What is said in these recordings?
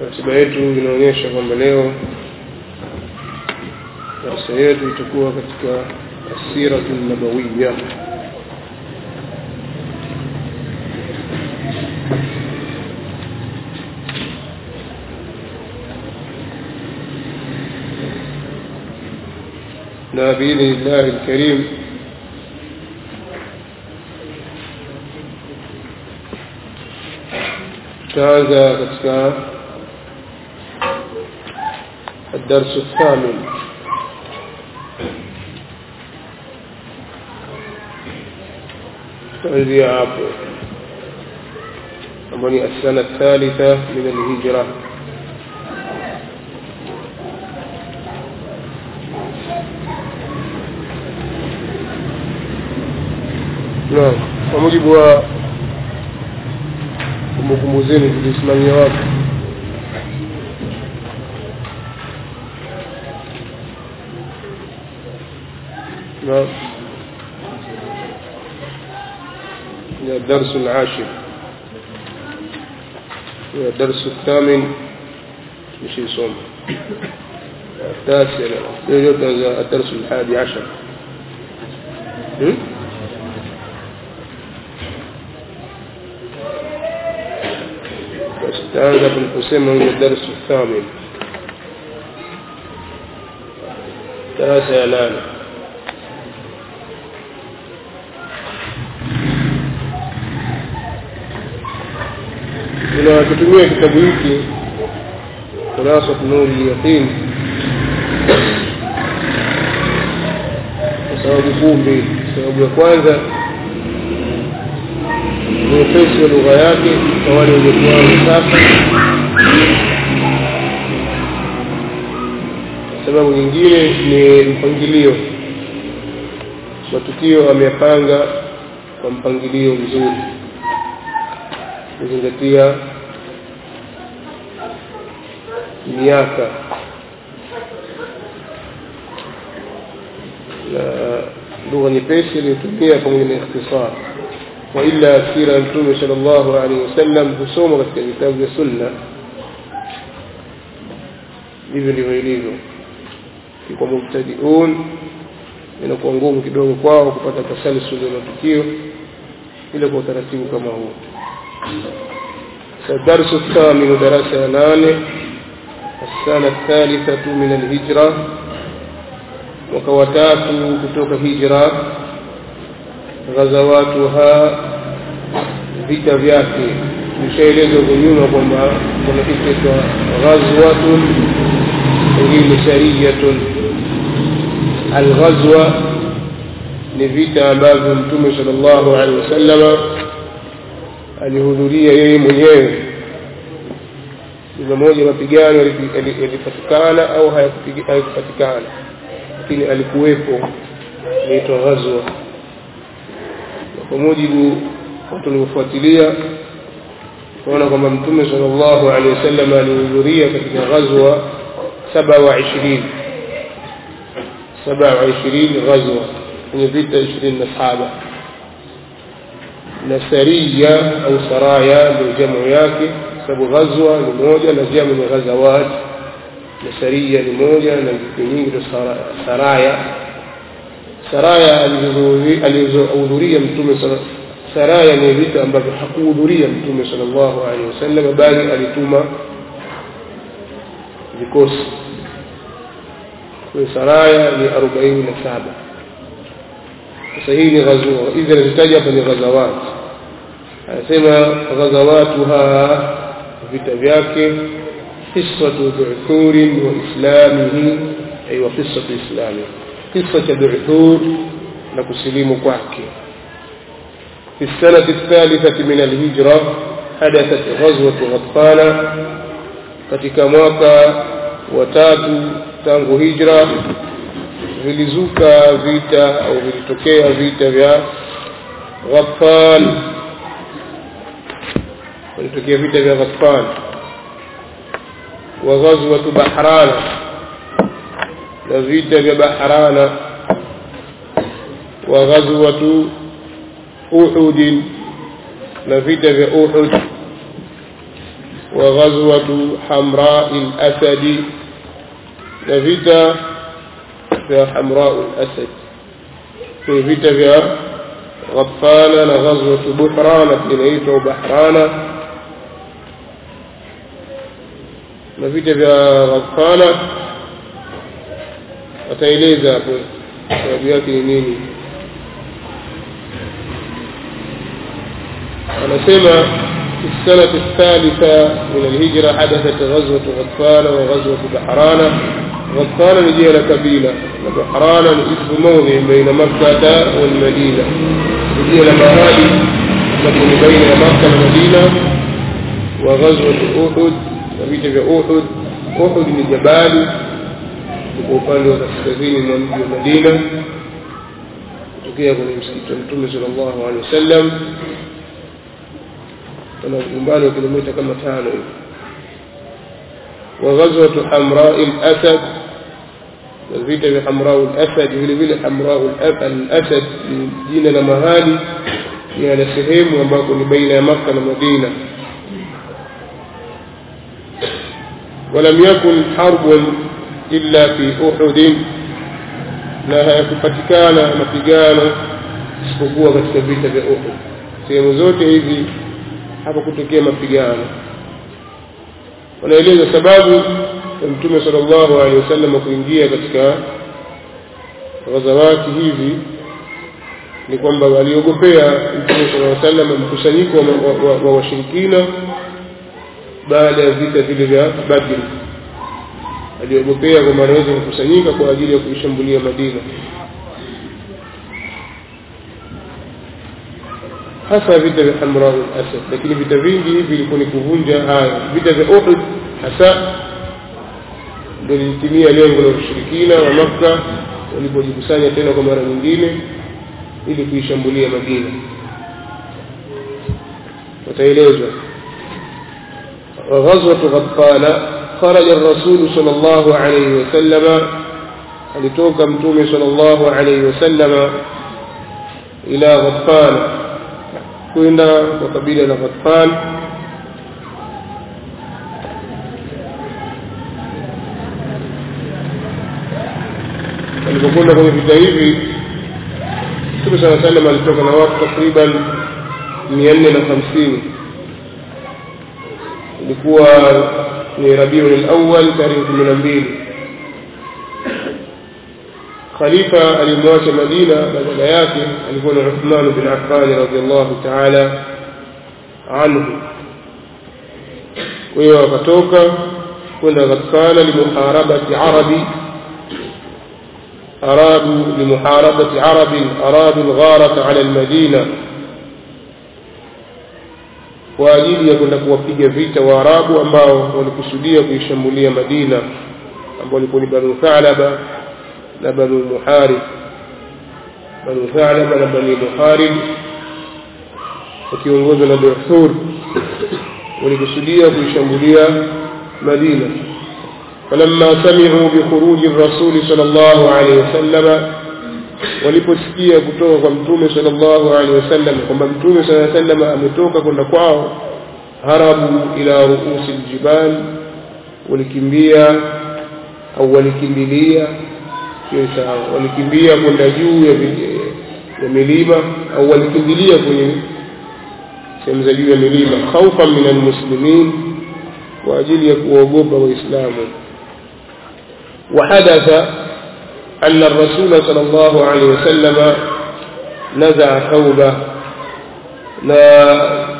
ratiba yetu inaonyesha kwamba leo darasa yetu itakuwa katika asiratu nabawiya na biidhnillahi lkarim tutaanza katika الدرس الثامن kuanzia hapo ambayo ni asana thalitha min alhijra naam kwa mujibu wa kumbukumbu zenu tulisimamia wapi نعم الدرس العاشر الدرس الثامن مش يصوم التاسع الدرس الحادي عشر استعاذ بن حسين من الدرس الثامن تاسع لانا tunakitumia kitabu hiki kurasa nuri yaqin kwa sababu kuu mbili sababu ya kwanza ni upesi wa lugha yake kwa wale wenye kuanza sasa sababu nyingine ni mpangilio matukio ameyapanga kwa mpangilio mzuri kuzingatia miaka na lugha nyepesi iliyotumia pamoja na ikhtisar waila sira ya mtume sal llahu alehi wasallam husoma katika vitabu vya sunna hivyo ndivyo ilivyo kwa mubtadiun inakuwa ngumu kidogo kwao kupata tasalsul ya matukio ila kwa utaratibu kama huu الدرس الثامن درس نانه السنة الثالثة من الهجرة وكوتات كتوك هجرة غزواتها vita vyake nishaeleza huko nyuma kwamba kuna kitu cha ghazwatun wengine sariyatun alghazwa ni vita ambavyo mtume sallallahu alaihi wasallama alihudhuria yeye mwenyewe ndio moja mapigano yalipatikana au hayakupatikana lakini alikuwepo inaitwa ghazwa kwa mujibu watu waliofuatilia tunaona kwamba mtume sallallahu alaihi wasallam alihudhuria katika ghazwa saba wa ishirini saba wa ishirini ghazwa kwenye vita ishirini na saba na saria au saraya ndio jamu yake sababu ghazwa ni moja na jamu ni ghazawat na saria ni moja na vitu nyingi ndio saraya saraya alizohudhuria mtume saraya ni vita ambavyo hakuhudhuria mtume sallallahu alaihi wasallam bali alituma vikosi kwa saraya ni arobaini na saba sasa hii ni ghazwa hizi anazitaja hapa ni ghazawat anasema ghazawatuha vita vyake qissatu dhu'thurin wa islamihi ay wa qissatu islami kisa cha dhu'thur na kusilimu kwake في السنة الثالثة من الهجرة حدثت غزوة غطفان katika mwaka wa tatu tangu hijra vilizuka vita au vilitokea vita vya Ghaffan vilitokea vita vya Ghaffan wa ghazwatu Bahrana na vita vya Bahrana wa ghazwatu Uhud na vita vya Uhud وغزوة حمراء الأسد نفيتا في حمراء الأسد في فيتا في غطفان غزوة بحران كنيت بحران نفيتا في غطفان ataeleza hapo sababu yake ni nini anasema في السنة الثالثة من الهجرة حدثت غزوة غطفان وغزوة بحران غطفان نجي كبيلة وبحران اسم موضع بين مكة والمدينة نجي لمهادي تكون بين مكة والمدينة وغزوة أحد نبيت في أحد أحد من جبال kwa upande wa kaskazini mwa mji wa Madina kutokea kwenye msikiti wa Mtume sallallahu alaihi wasallam kuna umbali wa kilomita kama tano hivi wa ghazwatu hamra al-asad na vita vya hamra al-asad vile vile hamra al-asad ni jina la mahali ni la sehemu ambako ni baina ya Makka na Madina ولم يكن حرب illa fi uhud na hayakupatikana mapigano isipokuwa katika vita vya Uhud sehemu zote hizi hapakutokea mapigano wanaeleza sababu ya mtume sallallahu alaihi wasallam kuingia katika ghazawati hizi ni kwamba waliogopea mtume sallallahu alaihi wasallam mkusanyiko wa washirikina baada ya vita vile vya Badr aliogopea kwamba anaweza kukusanyika kwa ajili ya kuishambulia Madina hasa vita vya Hamra al-Asad lakini vita vingi hivi vilikuwa ni kuvunja haya vita vya Uhud hasa ndio lilitimia lengo la ushirikina wa Makka walipojikusanya tena kwa mara nyingine ili kuishambulia Madina wataelezwa غزوة غطفان خرج الرسول صلى الله عليه وسلم alitoka mtume sallallahu alayhi wasallam ila Ghatfan kwenda kwa kabila la Ghatfan alipokwenda kwenye vita hivi Mtume صلى الله عليه وسلم alitoka na watu takriban 450 ilikuwa ni Rabiul Awwal tarehe 12 khalifa alimwacha Madina badala yake alikuwa ni Uthman bin Affan radhiallahu ta'ala anhu kwa hiyo akatoka kwenda Ghatfana limuharabati arabi أرادوا لمحاربة عرب أرادوا الغارة على المدينة kwa ajili ya kwenda kuwapiga vita waarabu ambao walikusudia kuishambulia madina ambao walikuwa ni banu thalaba na banu muharib banu thalaba na bani muharib wakiongozwa na duhur walikusudia kuishambulia madina فلما سمعوا بخروج الرسول صلى الله عليه وسلم waliposikia kutoka kwa mtume sallallahu alaihi wasallam kwamba mtume sallallahu alaihi wasallam ametoka kwenda kwao harabu ila ruusi aljibal walikimbia au walikimbilia sio sawa walikimbia kwenda juu ya, ya milima au walikimbilia kwenye sehemu za juu ya milima khaufan min almuslimin kwa ajili ya kuogopa waislamu وحدث أن الرسول صلى الله عليه وسلم نزع ثوبه na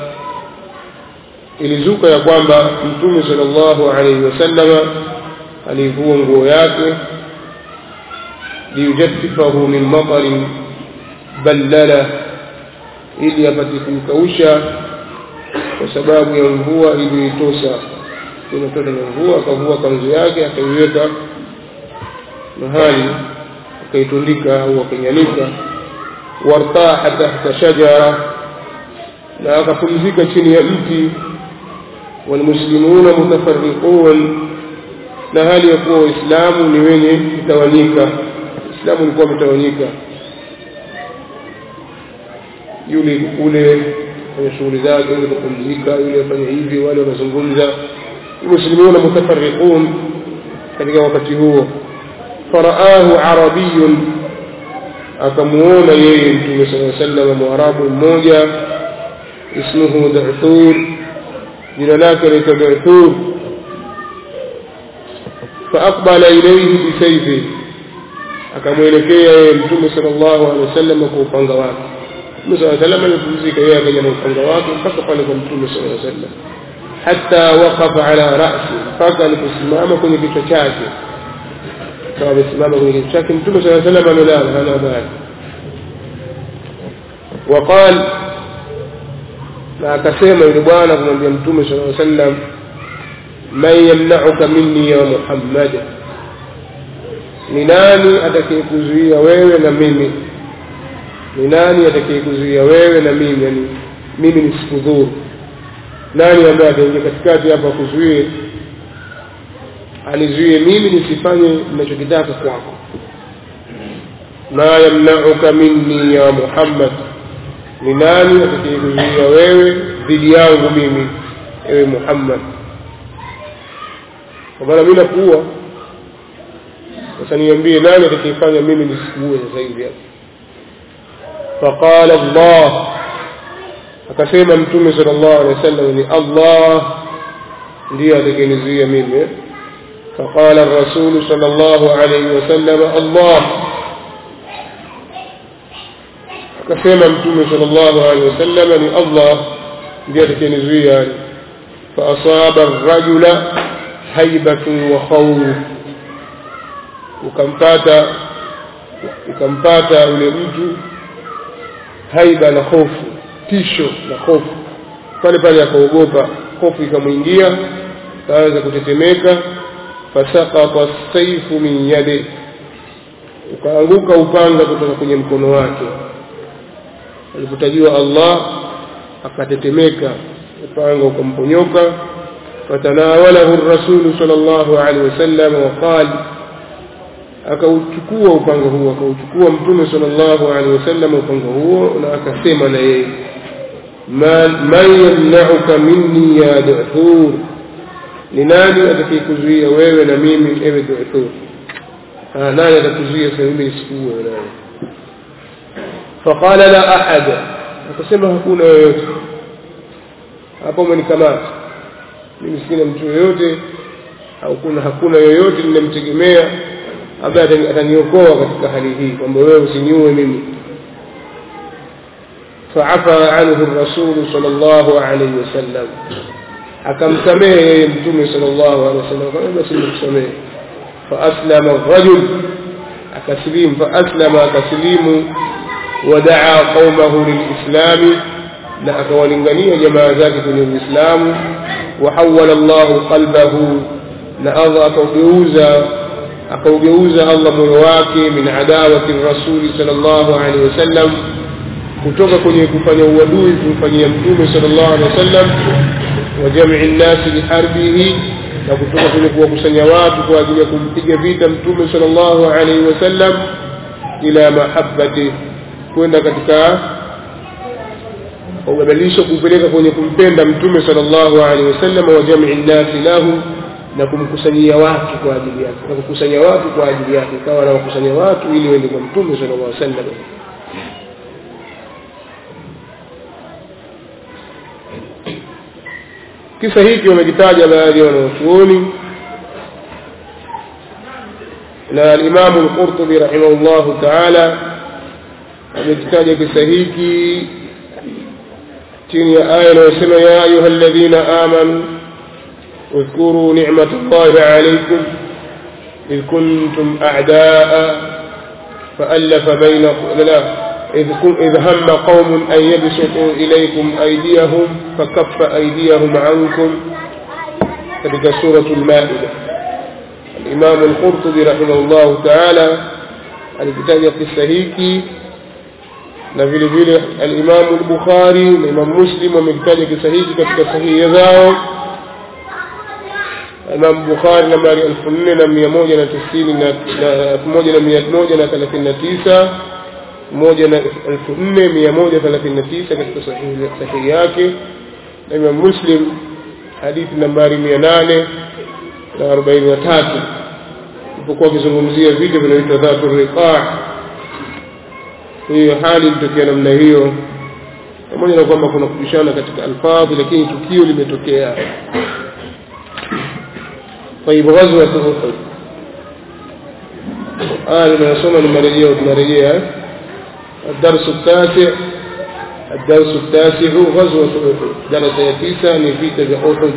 ilizuka ya kwamba mtume sallallahu alaihi wasallam alivua nguo yake liyujaffifahu min matarin ballala ili apate kuikausha kwa sababu ya mvua iliyoitosa inatoka na mvua akavua kanzu yake akaiweka mahali akaitundika au akaianika wartaha tahta shajara na akapumzika chini ya mti walmuslimuna mutafarriqun na hali ya kuwa waislamu ni wenye kutawanyika islamu ulikuwa umetawanyika yule ule kwenye shughuli zake yule kupumzika yule afanye hivi wale wanazungumza muslimuna mutafarriqun katika wakati huo faraahu arabiyun akamuona yeye mtume saa sallam mwarabu mmoja ismuhu duthur jina lake laitwa duthur faaqbala ilaihi bisaifi akamwelekea yeye mtume sal llahu alehi wasallam kwa upanga wake mtume saa salam alipumzika yeye akaja na upanga wake mpaka pale kwa mtume saa sallam hata waqafa ala rasi mpaka aliposimama kwenye kichwa chake akawa amesimama kwenye kichwa chake mtume saa salam amelala hana habari waqal na akasema yule bwana kumwambia mtume saa sallam man yamnauka minni ya muhammad ni nani atakayekuzuia wewe na mimi ni nani atakayekuzuia wewe na mimi yani mimi nisikudhuru nani ambaye ataingia katikati hapa kuzuie anizuie mimi nisifanye ninachokitaka kwako ma yamnauka minni ya muhammad ni nani atakayekuzuia wewe dhidi yangu mimi ewe muhammad kwa maana mi nakuua sasa niambie nani atakayefanya mimi nisikuue sasa hivi hapa faqala allah akasema mtume sala llahu alehi wa sallam ni allah ndiyo atakayenizuia mimi فقال الرسول صلى الله عليه وسلم الله akasema mtume sala llahu alehi wasallam ni allah ndiye atakayenizuia yani faasaba rajula haibatun wa khawf ukampata ukampata yule mtu haiba na hofu tisho na hofu pale pale akaogopa hofu ikamwingia kaanza kutetemeka fasakata saifu min yadi ukaanguka upanga kutoka kwenye mkono wake alipotajiwa allah akatetemeka upanga ukamponyoka fatanawalahu rasulu sal llahu alehi wasallam waqal akauchukua upanga huo akauchukua mtume sal llahu alehi wasallam upanga huo na akasema na yeye man yamnauka minni ya duthur ni nani atakayekuzuia wewe na mimi ewe duthur nani atakuzuia sasa mimi nisikuue nani faqala la ahada akasema hakuna yoyote hapo umenikamata mimi sina mtu yoyote au kuna hakuna yoyote ninamtegemea ambaye ataniokoa katika hali hii kwamba wewe usiniue mimi فعفى عنه الرسول صلى الله عليه وسلم akamsamehe yeye mtume sallallahu alaihi wasallam kwa basi nimekusamehe فأسلم الرجل أكسليم فأسلم أكسليم ودعا قومه للإسلام na akawalingania jamaa zake kwenye uislamu wahawala llahu qalbahu na allah akaugeuza akaugeuza allah moyo wake min adawati rasuli sal llahu alehi wasallam kutoka kwenye kufanya uadui kumfanyia mtume sal llahu alehi wasallam wa jamii nnasi liharbihi na kutoka kwenye kuwakusanya watu kwa ajili ya kumpiga vita mtume sal llahu alaihi wasallam ila mahabati kwenda katika ubadilisho kupeleka kwenye kumpenda mtume sallallahu alaihi wasallam wa jamii nnasi lahu na kumkusanyia watu kwa ajili yake na kukusanya watu kwa ajili yake ikawa anawakusanya watu ili waende kwa mtume sallallahu alaihi wasallam kisa hiki wamekitaja baadhi ya wanaochuoni na alimamu lqurtubi rahimahullahu taala amekitaja kisa hiki chini ya aya inayosema ya ayuha alladhina amanu اذكروا نعمة الله عليكم إذ كنتم أعداء فألف بين لا إذ, إذ هم قوم أن يبسطوا إليكم أيديهم فكف أيديهم عنكم كتلك سورة المائدة الإمام القرطبي رحمه الله تعالى الكتاب في السهيكي na vile vile alimamu lbukhari na imamu muslim wamekitaja kisa hiki katika sahihi zao imamu bukhari nambari elfu nne na mia moja na tisini na elfu moja na mia moja na thelathini na tisa moja na elfu nne mia moja thelathini na tisa katika sahihi sahihi yake na Imam Muslim hadithi nambari mia nane na arobaini na tatu ilipokuwa akizungumzia vita vinavyoitwa dhatu riqaa hiyo hali ilitokea namna hiyo pamoja na kwamba kuna kupishana katika alfadhi lakini tukio limetokea طيب غزوة أحد آه لما يصوم المرجية والمرجية الدرس التاسع الدرس التاسع غزوة أحد درس يتيسا نفيت بأحد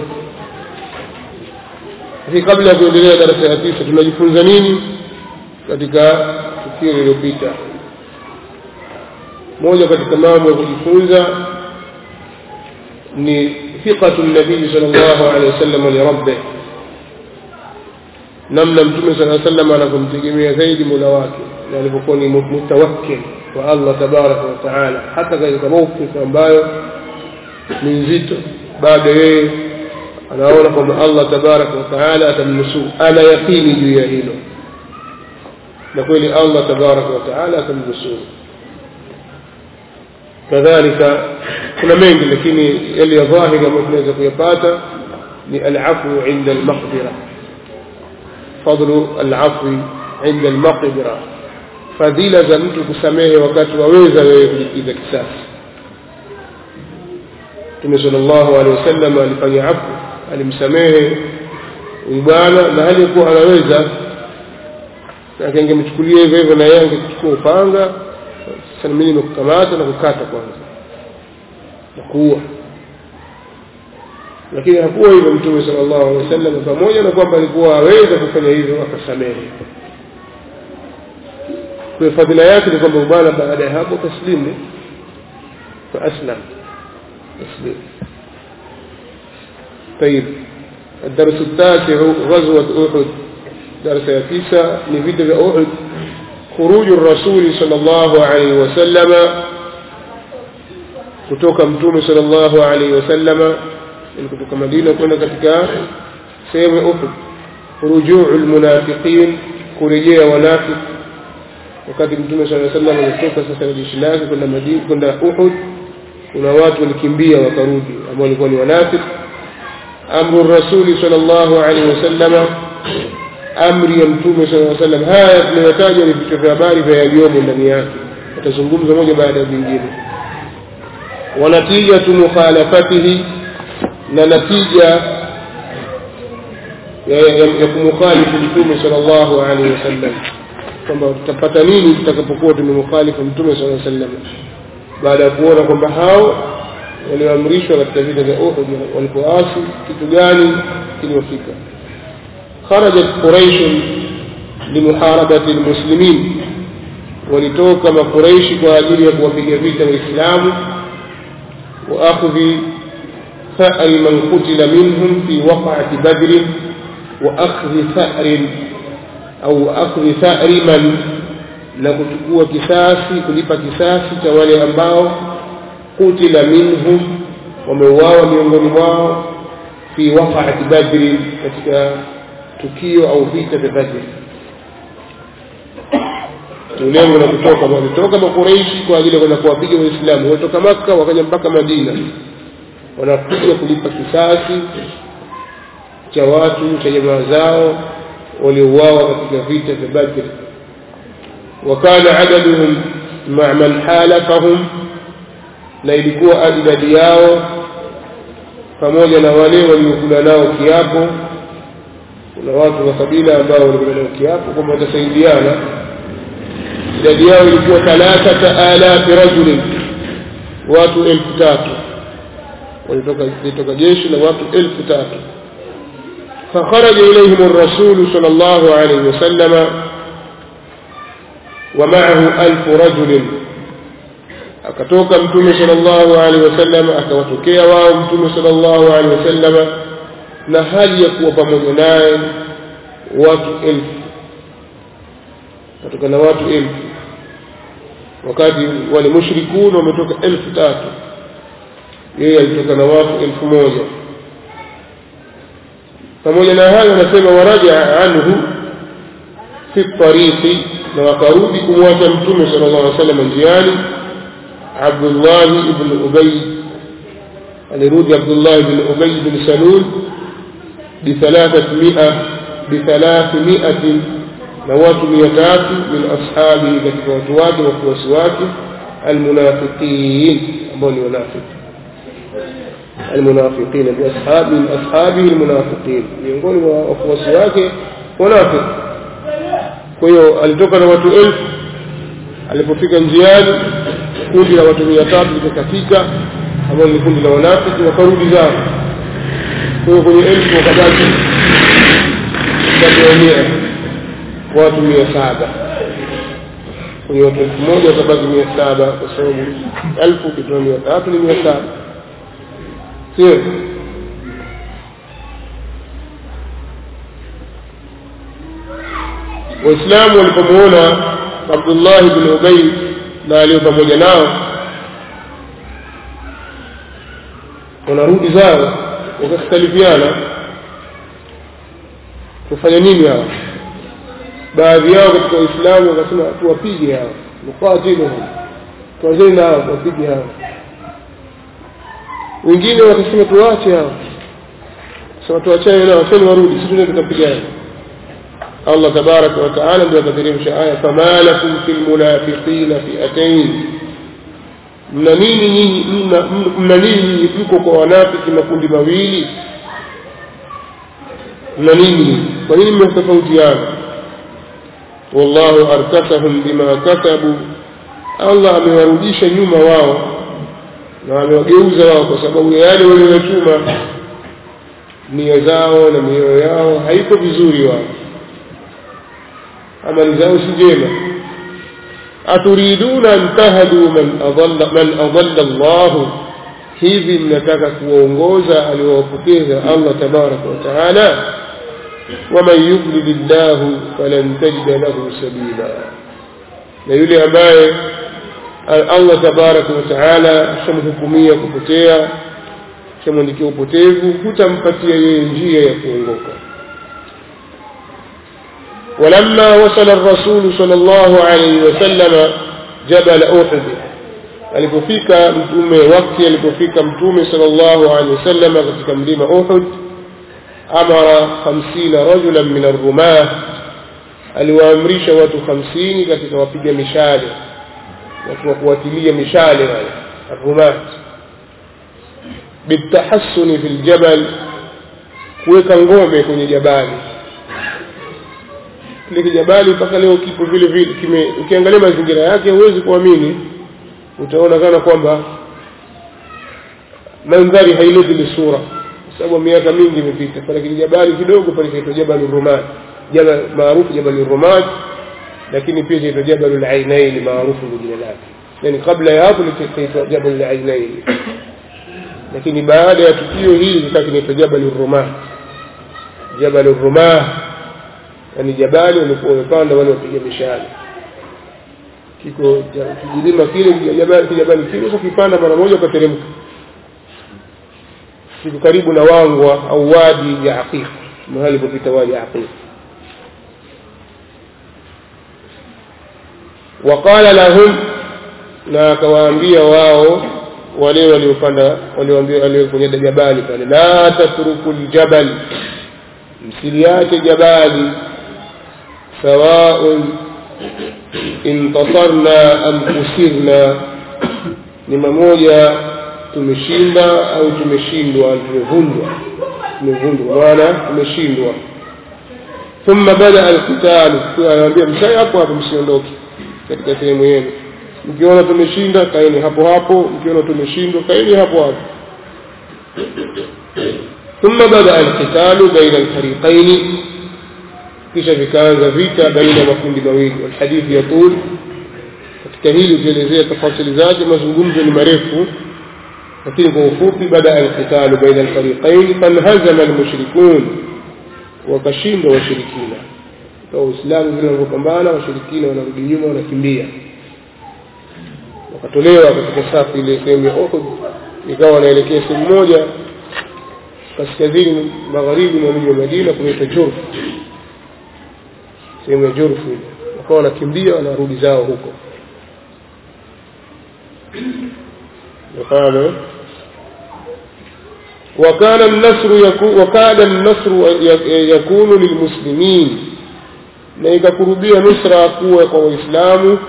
في قبل ya kuendelea darasa ya tisa tunajifunza nini katika tukio lililopita moja katika mambo ya kujifunza ni thiqatu nabii sallallahu alaihi wasallam li rabbih namna mtume sala sallam anavyomtegemea zaidi mola wake na alivyokuwa ni mutawakkil kwa allah tabaraka wa taala hata katika mawqif ambayo ni nzito bado yeye anaona kwamba allah tabaraka wa taala atamnusuru ana yaqini juu ya hilo na kweli allah tabaraka wa taala atamnusuru kadhalika kuna mengi lakini yale ya dhahiri ambayo tunaweza kuyapata ni alafu inda almaqdira فضل العفو عند المقدرة fadhila za mtu kusamehe wakati waweza wewe kulipiza kisasi mtume sallallahu alaihi wasallam alifanya afu alimsamehe huyu bwana na hali kuwa anaweza lakini angemchukulia hivyo hivyo na yeye angechukua upanga sasa mimi nimekukamata na kukata kwanza na kuua lakini hakuwa hivyo mtume sallallahu alaihi wasallam pamoja na kwamba alikuwa aweza kufanya hivyo akasamehe kwa fadhila yake ni kwamba bwana baada ya hapo taslimu fa aslam taslim طيب الدرس التاسع غزوة أحد درس يتيسا نفيد أحد خروج الرسول صلى الله عليه وسلم kutoka mtume sallallahu alaihi wasallama ili kutoka Madina kwenda katika sehemu ya Uhud rujuu almunafiqin kurejea wanafiki wakati mtume sallallahu alaihi wasallam alitoka sasa na jeshi lake kwenda Madina kwenda Uhud kuna watu walikimbia wakarudi ambao walikuwa ni wanafiki amru rasuli sallallahu alaihi wasallam amri ya mtume sallallahu alaihi wasallam haya tunayotaja ni vichwa vya habari vya yaliyomo ndani yake atazungumza moja baada ya vingine ونتيجة مخالفته na natija ya kumkhalifu mtume sallallahu alaihi wasallam kwamba tutapata nini tutakapokuwa tumemkhalifu mtume sallallahu alaihi wasallam baada ya kuona kwamba hao walioamrishwa katika vita vya Uhud walipoasi kitu gani kiliwafika kharajat quraish limuharabati almuslimin walitoka makuraishi kwa ajili ya kuwapiga vita waislamu wa akhdhi ثأر من قتل منهم في وقعة بدر وأخذ ثأر أو أخذ ثأر من na kuchukua kisasi kulipa kisasi cha wale ambao kutila minhum wameuawa miongoni mwao fi waqaati badri katika tukio au vita vya badri lengo la kutoka walitoka makureishi kwa ajili ya kwenda kuwapiga waislamu walitoka makka wakaja mpaka madina wanakuja kulipa kisasi cha watu cha jamaa zao waliouawa katika vita vya Badr wakana adaduhum ma man halafahum na ilikuwa idadi yao pamoja na wale waliokula nao kiapo kuna watu wa kabila ambao walikula nao kiapo kwamba watasaidiana idadi yao ilikuwa thalathata alafi rajulin watu elfu tatu walitoka litoka jeshi la watu elfu tatu فخرج إليهم الرسول صلى الله عليه وسلم ومعه ألف رجل akatoka mtume sallallahu alaihi wasallam akawatokea wao mtume sallallahu alaihi wasallam na hali ya kuwa pamoja naye watu elfu katoka na watu elfu wakati wale mushrikun wametoka elfu tatu yeye alitoka na watu elfu moja pamoja na hayo anasema waraja anhu fi tariqi na wakarudi kumwacha mtume sallallahu alaihi wasallam njiani Abdullah ibn Ubay alirudi Abdullah ibn Ubay ibn Salul bi 300 bi 300 na watu 300 min ashabi katika watu wake wafuasi wake almunafiqin ambao ni wanafiki المنافقين بأصحاب من أصحابه المنافقين miongoni mwa wafuasi wake wanafiki kwa hiyo alitoka na watu elfu alipofika njiani kundi la watu mia tatu likakatika ambao ni kundi la wanafiki wakarudi zao kwa hiyo kwenye elfu wakabaki watu mia watu mia saba kwenye watu elfu moja wakabaki mia saba kwa sababu elfu ukitoa mia tatu ni mia saba sio waislamu walipomuona abdullah bn ubay na aliyo pamoja nao wanarudi zao wakakhtalifiana kufanya nini hawa baadhi yao katika waislamu wakasema tuwapige hawa nuqatiluhum tuanzeni nao tuwapige hawa wengine wakasema tuwache hao sema tuachane nao acheni warudi sisi tuende tukapigana Allah tabaraka wa taala ndio akateremsha aya fama lakum fil munafiqina fi'atayn mna nini nyinyi mna nini nyinyi mko kwa wanafiki makundi mawili mna nini kwa nini mmetofautiana wallahu arkasahum bima kasabu Allah amewarudisha nyuma wao na amewageuza wao kwa sababu ya yale waliyotuma nia zao na mioyo yao haiko vizuri wao amali zao si njema aturiduna an tahdu man adalla man adalla Allah hivi mnataka kuongoza aliowapoteza Allah tabaraka wa taala waman yudlil llah falan tajida lahu sabila na yule ambaye Allah tabaraka wa taala shamhukumia kupotea shamwandikia upotevu hutampatia yeye njia ya kuongoka ولما وصل الرسول صلى الله عليه وسلم جبل أحد alipofika mtume wakati alipofika mtume sallallahu alaihi wasallam katika mlima Uhud amara 50 rajulan min ar-rumah aliwaamrisha watu 50 katika wapiga mishale watu wa kuwatilia mishale wale ar-rumah bitahassuni fil jabal kuweka ngome kwenye jabali kile kijabali mpaka leo kipo vile vile kime ukiangalia mazingira yake huwezi kuamini utaona kana kwamba mandhari haileti ile sura sababu miaka mingi imepita pale kijabali kidogo pale kinaitwa Jabal Rumat jabal maarufu Jabal Rumat lakini pia kinaitwa Jabal al-Ainain maarufu kwa jina lake yani kabla ya hapo likaitwa Jabal al-Ainain lakini baada ya tukio hili kikawa kinaitwa Jabal Rumat Jabal Rumat yani jabali walikuwa wamepanda wale wapiga mishale kiko kijilima kile kijabali kijabali kile sasa kipanda mara moja ukateremka kiko karibu na wangwa au wadi ya aqiq mahali popita wadi ya aqiq وقال لهم na akawaambia wao wale waliopanda walioambia wale kwenye jabali pale la tatruku aljabal msiliache jabali سواء انتصرنا أم خسرنا ni mamoja tumeshinda au tumeshindwa tumevundwa tumevundwa maana tumeshindwa thumma bada alqital anaambia msai hapo hapo msiondoke katika sehemu yenu mkiona tumeshinda kaeni hapo hapo mkiona tumeshindwa kaeni hapo hapo thumma bada alqitalu baina alfariqaini kisha vikaanza vita baina ya makundi mawili walhadithi ya tul katika hili ukielezea tafasili zake mazungumzo ni marefu lakini kwa ufupi bada alqitalu baina alfariqain fanhazama almushrikun wakashindwa washirikina kwa uislamu vile wanavyopambana washirikina wanarudi nyuma wanakimbia wakatolewa katika safu ile sehemu ya Uhud ikawa wanaelekea sehemu moja kaskazini magharibi mwa mji wa Madina kunaitwa Jurf sehemu ya Jurf ile wakawa wanakimbia wanarudi zao huko mfano وكان النصر يكون وكاد النصر يكون للمسلمين na ikakurubia nusra kuwa kwa waislamu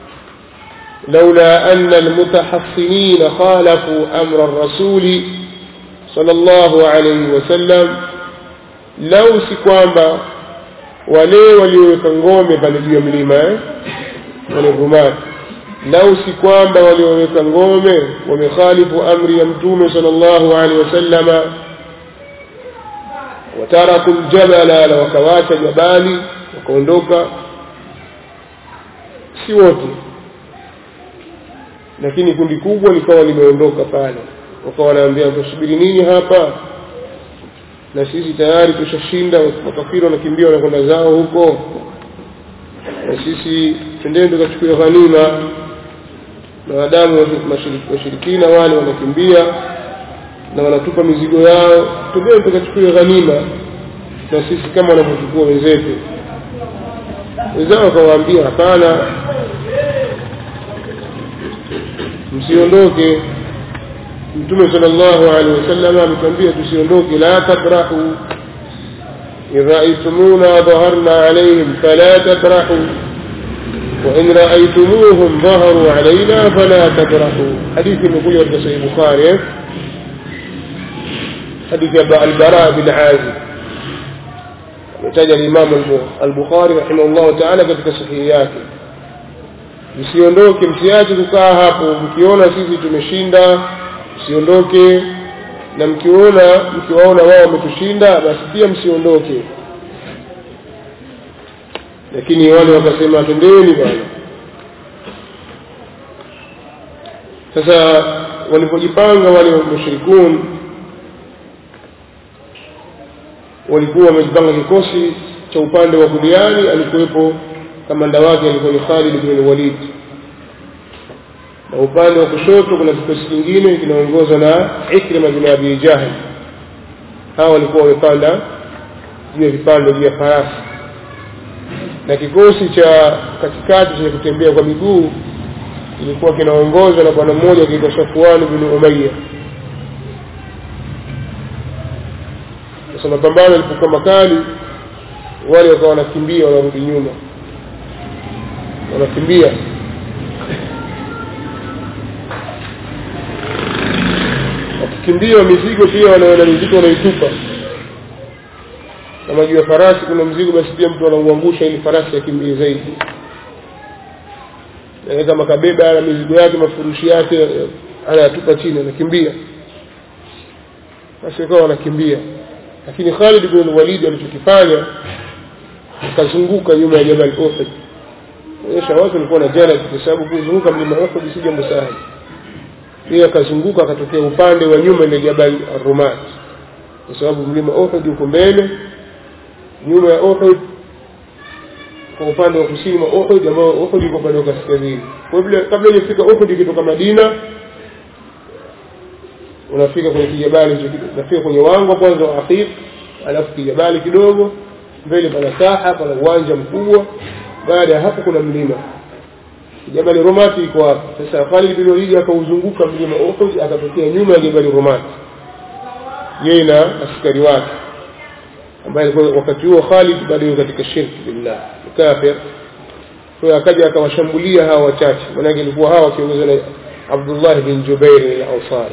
لولا أن المتحصنين خالفوا أمر الرسول صلى الله عليه وسلم لو سكوانبا wale walioweka ngome pale juu ya mlima wale rumati lau si kwamba walioweka ngome wamekhalifu amri ya mtume sallallahu alaihi wasallama wataraku ljabala na wakawacha jabali wakaondoka si wote lakini kundi kubwa likawa limeondoka pale wakawa wanaambia tusubiri nini hapa na sisi tayari tushashinda makafiri wanakimbia wanakwenda zao huko na sisi twendeni tukachukua ghanima na wadamu washirikina wale wanakimbia na wanatupa mizigo yao twendeni tukachukua ghanima na sisi kama wanavyochukua wenzetu wenzao wakawaambia hapana msiondoke mtume sallallahu alaihi wasallam ametuambia tusiondoke la tabrahu in raaitumuna dhaharna alaihim fala tabrahu وإن رأيتموهم ظهروا علينا فلا تبرحوا حديث يقول ورد صحيح البخاري حديث البراء بن عازب يحتاج الإمام البخاري رحمه الله تعالى katika sahihi yake msiondoke msiache kukaa hapo mkiona sisi tumeshinda msiondoke na mkiona mkiwaona wao wametushinda basi pia msiondoke lakini wale wakasema tendeni bwana sasa walipojipanga wale mushrikun walikuwa wamejipanga kikosi cha upande wa kuliani alikuwepo kamanda wake alikuwa ni Khalid bin Walid na upande wa kushoto kuna kikosi kingine kinaongozwa na Ikrima bin Abi Jahl hawa walikuwa wamepanda juu ya vipando vya farasi na kikosi cha katikati chenye kutembea kwa miguu kilikuwa kinaongozwa na bwana mmoja akiitwa Safwan bin Umayya sasa mapambano yalipokuwa makali wale wakawa wanakimbia wanarudi nyuma wanakimbia wakikimbia mizigo pia wanaona mizigo wanaitupa kama juu ya farasi kuna mzigo basi pia mtu anauangusha ili farasi akimbie zaidi na kama kabeba na mizigo yake mafurushi yake anayatupa chini anakimbia basi wakawa wanakimbia lakini Khalid bin Walid alichokifanya akazunguka nyuma ya Jabal Uhud onyesha watu walikuwa na jana kwa sababu kuzunguka mlima Uhud si jambo sahali yeye akazunguka akatokea upande wa nyuma ile Jabal Rumat kwa sababu mlima Uhud uko mbele nyuma ya Uhud kwa upande wa kusini wa Uhud ambao Uhud iko upande wa kaskazini kwa hivyo kabla hujafika Uhud ukitoka Madina unafika kwenye kijabali unafika kwenye wango kwanza wa Aqiq alafu kijabali kidogo mbele pana saha pana uwanja mkubwa baada ya hapo kuna mlima Jabali Rumati iko hapo sasa Khalid bin Walid akauzunguka mlima Uhud akatokea nyuma ya Jabali Rumati yeye na askari wake ambaye alikuwa wakati huo Khalid bado katika shirki billah kafir kwa akaja akawashambulia hawa wachache manake ilikuwa hawa wakiongozwa na Abdullah bin Jubair al-Ansari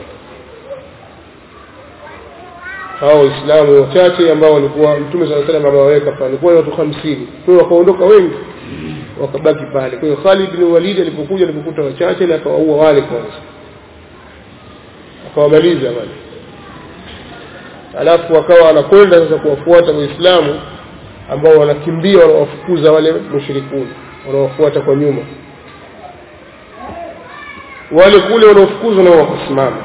hao waislamu wachache ambao walikuwa mtume sala salam amewaweka pale walikuwa watu 50 kwa hiyo wakaondoka wengi wakabaki pale kwa hiyo Khalid bin Walid alipokuja alipokuta wachache na akawaua wale kwanza akawamaliza wale alafu wakawa wanakwenda sasa kuwafuata waislamu ambao wanakimbia wanawafukuza wale mushrikuni wanawafuata kwa nyuma wale kule wanaofukuzwa nao wakasimama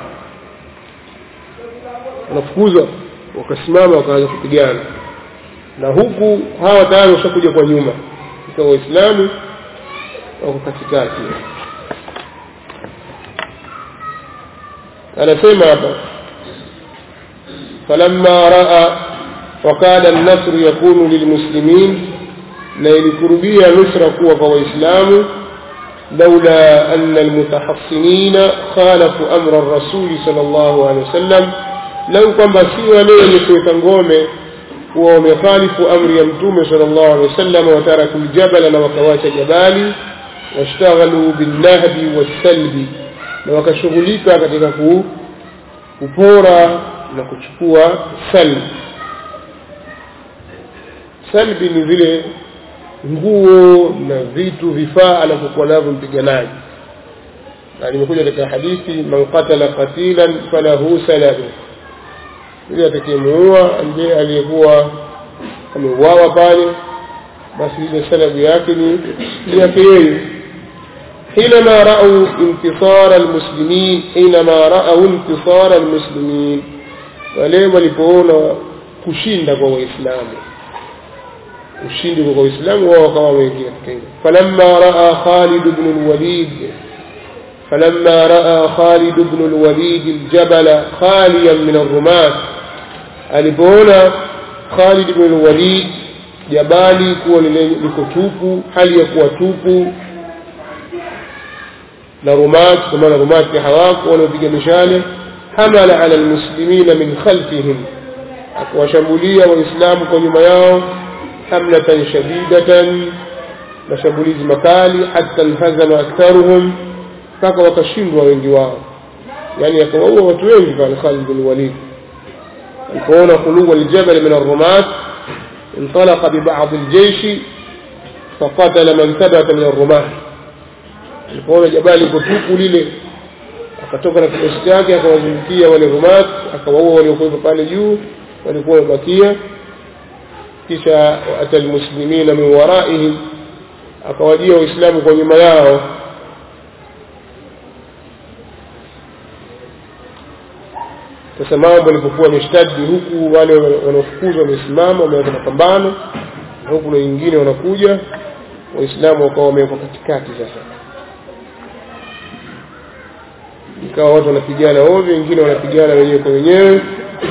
wanafukuzwa wakasimama wakaanza kupigana na huku hawa tayari washakuja kwa nyuma ikawa waislamu wako katikati anasema hapa فلما راى وكان النصر يكون للمسلمين na ilikurubia nusra kuwa kwa waislamu لولا أن المتحصنين خالفوا أمر الرسول صلى الله عليه وسلم لو كما سوى ليه كويتنغومي ومخالف أمر يمتوم صلى الله عليه وسلم وتركوا الجبل وكواش جبالي واشتغلوا بالنهب والسلب وكشغلika katika kupora na kuchukua salbi salbi ni vile nguo na vitu vifaa anavyokuwa navyo mpiganaji na limekuja katika hadithi man qatala qatilan falahu salabu yule atakayemuua ambaye aliyekuwa ameuawa pale basi ile salabu yake ni ni yake yeye حينما رأوا انتصار المسلمين حينما رأوا انتصار المسلمين wale walipoona kushinda kwa waislamu ushindi kwa waislamu wao kama wameingia katika hilo falamma raa Khalid ibn al-Walid falamma raa Khalid ibn al-Walid al-jabal khaliyan min ar-rumat alipoona Khalid ibn al-Walid jabali kuwa liko tupu hali ya kuwa tupu na rumat kwa maana rumat hawako wanaopiga mishale hamala ala almuslimina min khalfihim akawashambulia waislamu kwa nyuma yao حملة شديدة mashambulizi makali hata alhazama aktharuhum mpaka wakashindwa wengi wao yani akawaua watu wengi pale Khalid bin Walid alipoona khuluwa aljabal min arrumat انطلق ببعض الجيش فقتل من ثبت من الرماح alipoona jabali liko tupu lile akatoka na kikosi chake akawazungukia wale rumat akawaua waliokuwepo pale juu walikuwa wamebakia kisha ata almuslimina min waraihim akawajia waislamu kwa nyuma yao sasa mambo yalipokuwa yameshtadi huku wale wanaofukuzwa wamesimama wameweka mapambano na huku na wengine wanakuja waislamu wakawa wamewekwa katikati sasa ikawa watu wanapigana ovyo wengine wanapigana wenyewe kwa wenyewe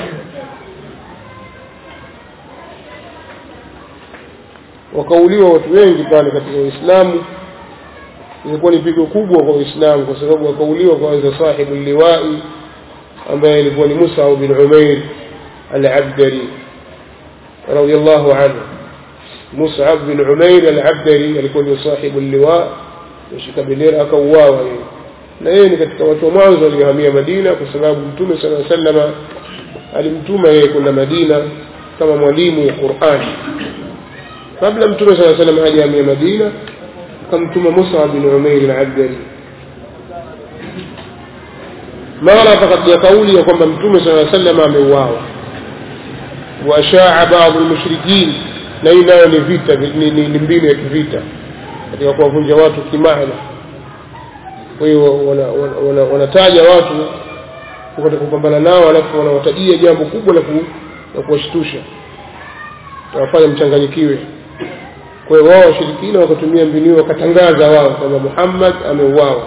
wakauliwa watu wengi pale katika Uislamu ilikuwa ni pigo kubwa kwa Uislamu kwa sababu wakauliwa kwanza sahibu liwai ambaye ilikuwa ni Musa bin Umair al-Abdari radiyallahu anhu Mus'ab bin Umair al-Abdari alikuwa ni sahibu liwa mshika bendera akauawa yeye na yeye ni katika watu wa mwanzo waliohamia Madina kwa sababu Mtume sallallahu alaihi wasallam alimtuma yeye kwenda Madina kama mwalimu wa Qur'an kabla Mtume sallallahu alaihi wasallam hajahamia Madina akamtuma Musa bin Umair al-Abdari mara pakaja kauli ya kwamba Mtume sallallahu alaihi wasallam ameuawa washaa baadhi al-mushrikin na hii nayo ni vita ni, ni, ni mbinu ya kivita katika kuwavunja watu kimaana kwa hiyo wanataja watu katika kupambana nao alafu wanawatajia jambo kubwa la la kuwashtusha wafanya mchanganyikiwe kwa hiyo wao washirikina wakatumia mbinu hiyo wakatangaza wao kwamba Muhammad ameuawa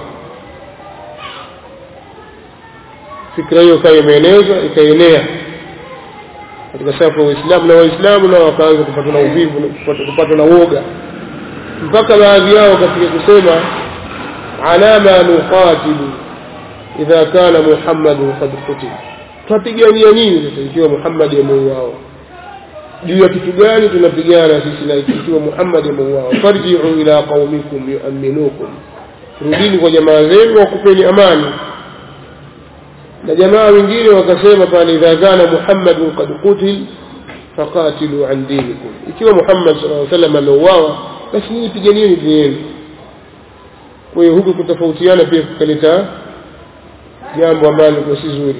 fikra hiyo ikawa imeenezwa ikaenea katika safu ya Uislamu na Waislamu nao wakaanza kupatwa na uvivu kupatwa na woga mpaka baadhi yao katika kusema ala ma nuqatilu idha kana Muhammadu qad qutila tunapigania nini sasa ikiwa Muhammad ameuawa juu ya kitu gani tunapigana sisi na ikiwa Muhammad ameuawa farji'u ila qaumikum yu'minukum rudini kwa jamaa zenu wakupeni amani na jamaa wengine wakasema pale idha kana Muhammadun qad qutil faqatilu an dinikum ikiwa Muhammad sallallahu alaihi wasallam ameuawa basi nyinyi piganieni dini yenu kwa hiyo huku kutofautiana pia kukaleta jambo ambalo liko si zuri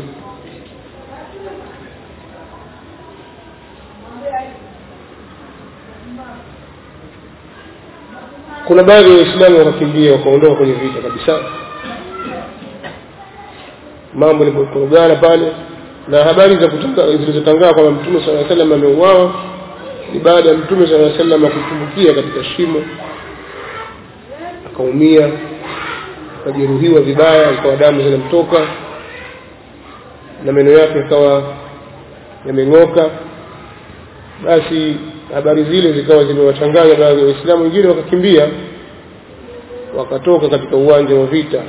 kuna baadhi ya waislamu wakakimbia wakaondoka kwenye vita kabisa mambo yalipokorogana pale na habari za zilizotangaa kwamba mtume sala llaw sallam ameuawa ni baada ya mtume sala llaw sallam kutumbukia katika shimo akaumia akajeruhiwa vibaya ikawa damu zinamtoka na meno yake ikawa yameng'oka basi habari zile zikawa zimewachanganya baadhi ya waislamu wengine wakakimbia wakatoka katika uwanja wa vita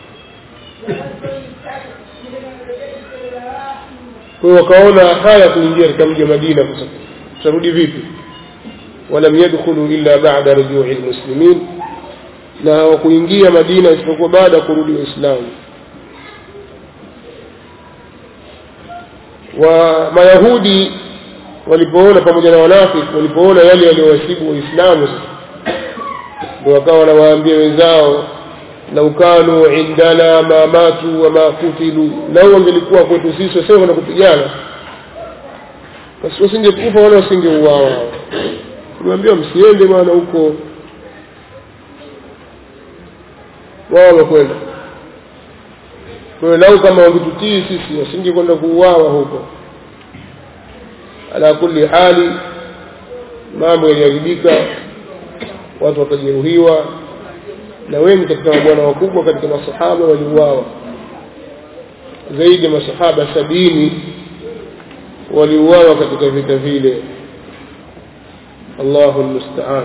kwa hiyo wakaona haya kuingia katika mji wa madina kwa sababu tutarudi vipi walam yadkhulu illa ba'da rujui lmuslimin na hawakuingia madina isipokuwa baada ya kurudi waislamu wa mayahudi walipoona pamoja na wanafiki walipoona yale yaliyowasibu waislamu ndio wakawa wanawaambia wenzao lau kanu indana ma matu wama kutilu lau wangelikuwa kwetu sisi wasema na kupigana basi wasingekufa wala wasingeuawa tuliwaambia msiende bwana huko wao wamekwenda kwa hiyo lau kama wangetutii sisi wasingekwenda kuuawa huko ala kulli hali mambo yaliharibika watu wakajeruhiwa na wengi katika mabwana wakubwa katika masahaba waliuawa zaidi ya masahaba sabini waliuawa katika vita vile allahu lmustaan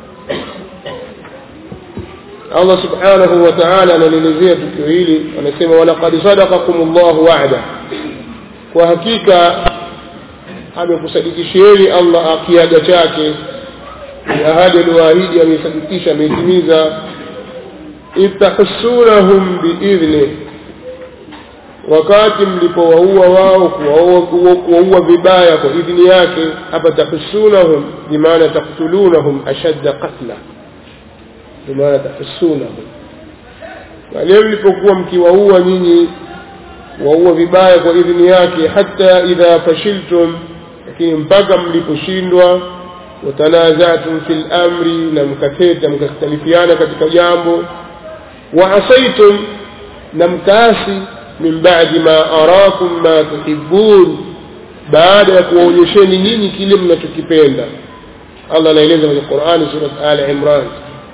allah subhanahu wa taala analielezea tukio hili anasema walaqad sadaqakum llahu wa'da kwa hakika amekusadikishieni allah kiaga chake ahadi aliyoahidi ameisadikisha ameitimiza idh tahussunahum biidhnih wakati mlipowaua wao kuwaua vibaya kwa idhini yake hapa tahussunahum bimaana taktulunahum ashadda qatla bimaana tahussunahum pale mlipokuwa mkiwaua nyinyi waua vibaya kwa idhini yake hata idha fashiltum lakini mpaka mliposhindwa watanazatum fi lamri na mkateta mkakhtalifiana katika jambo waasaitum na mkaasi min badi ma arakum ma tuhibun baada ya kuwaonyesheni nyinyi kile mnachokipenda allah anaeleza kwenye qurani surat ali imran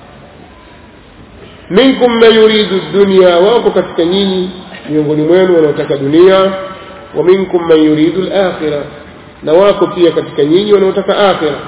minkum man yuridu dunya wapo katika nyinyi miongoni mwenu wanaotaka dunia wa minkum man yuridu lakhira na wako pia katika nyinyi wanaotaka akhira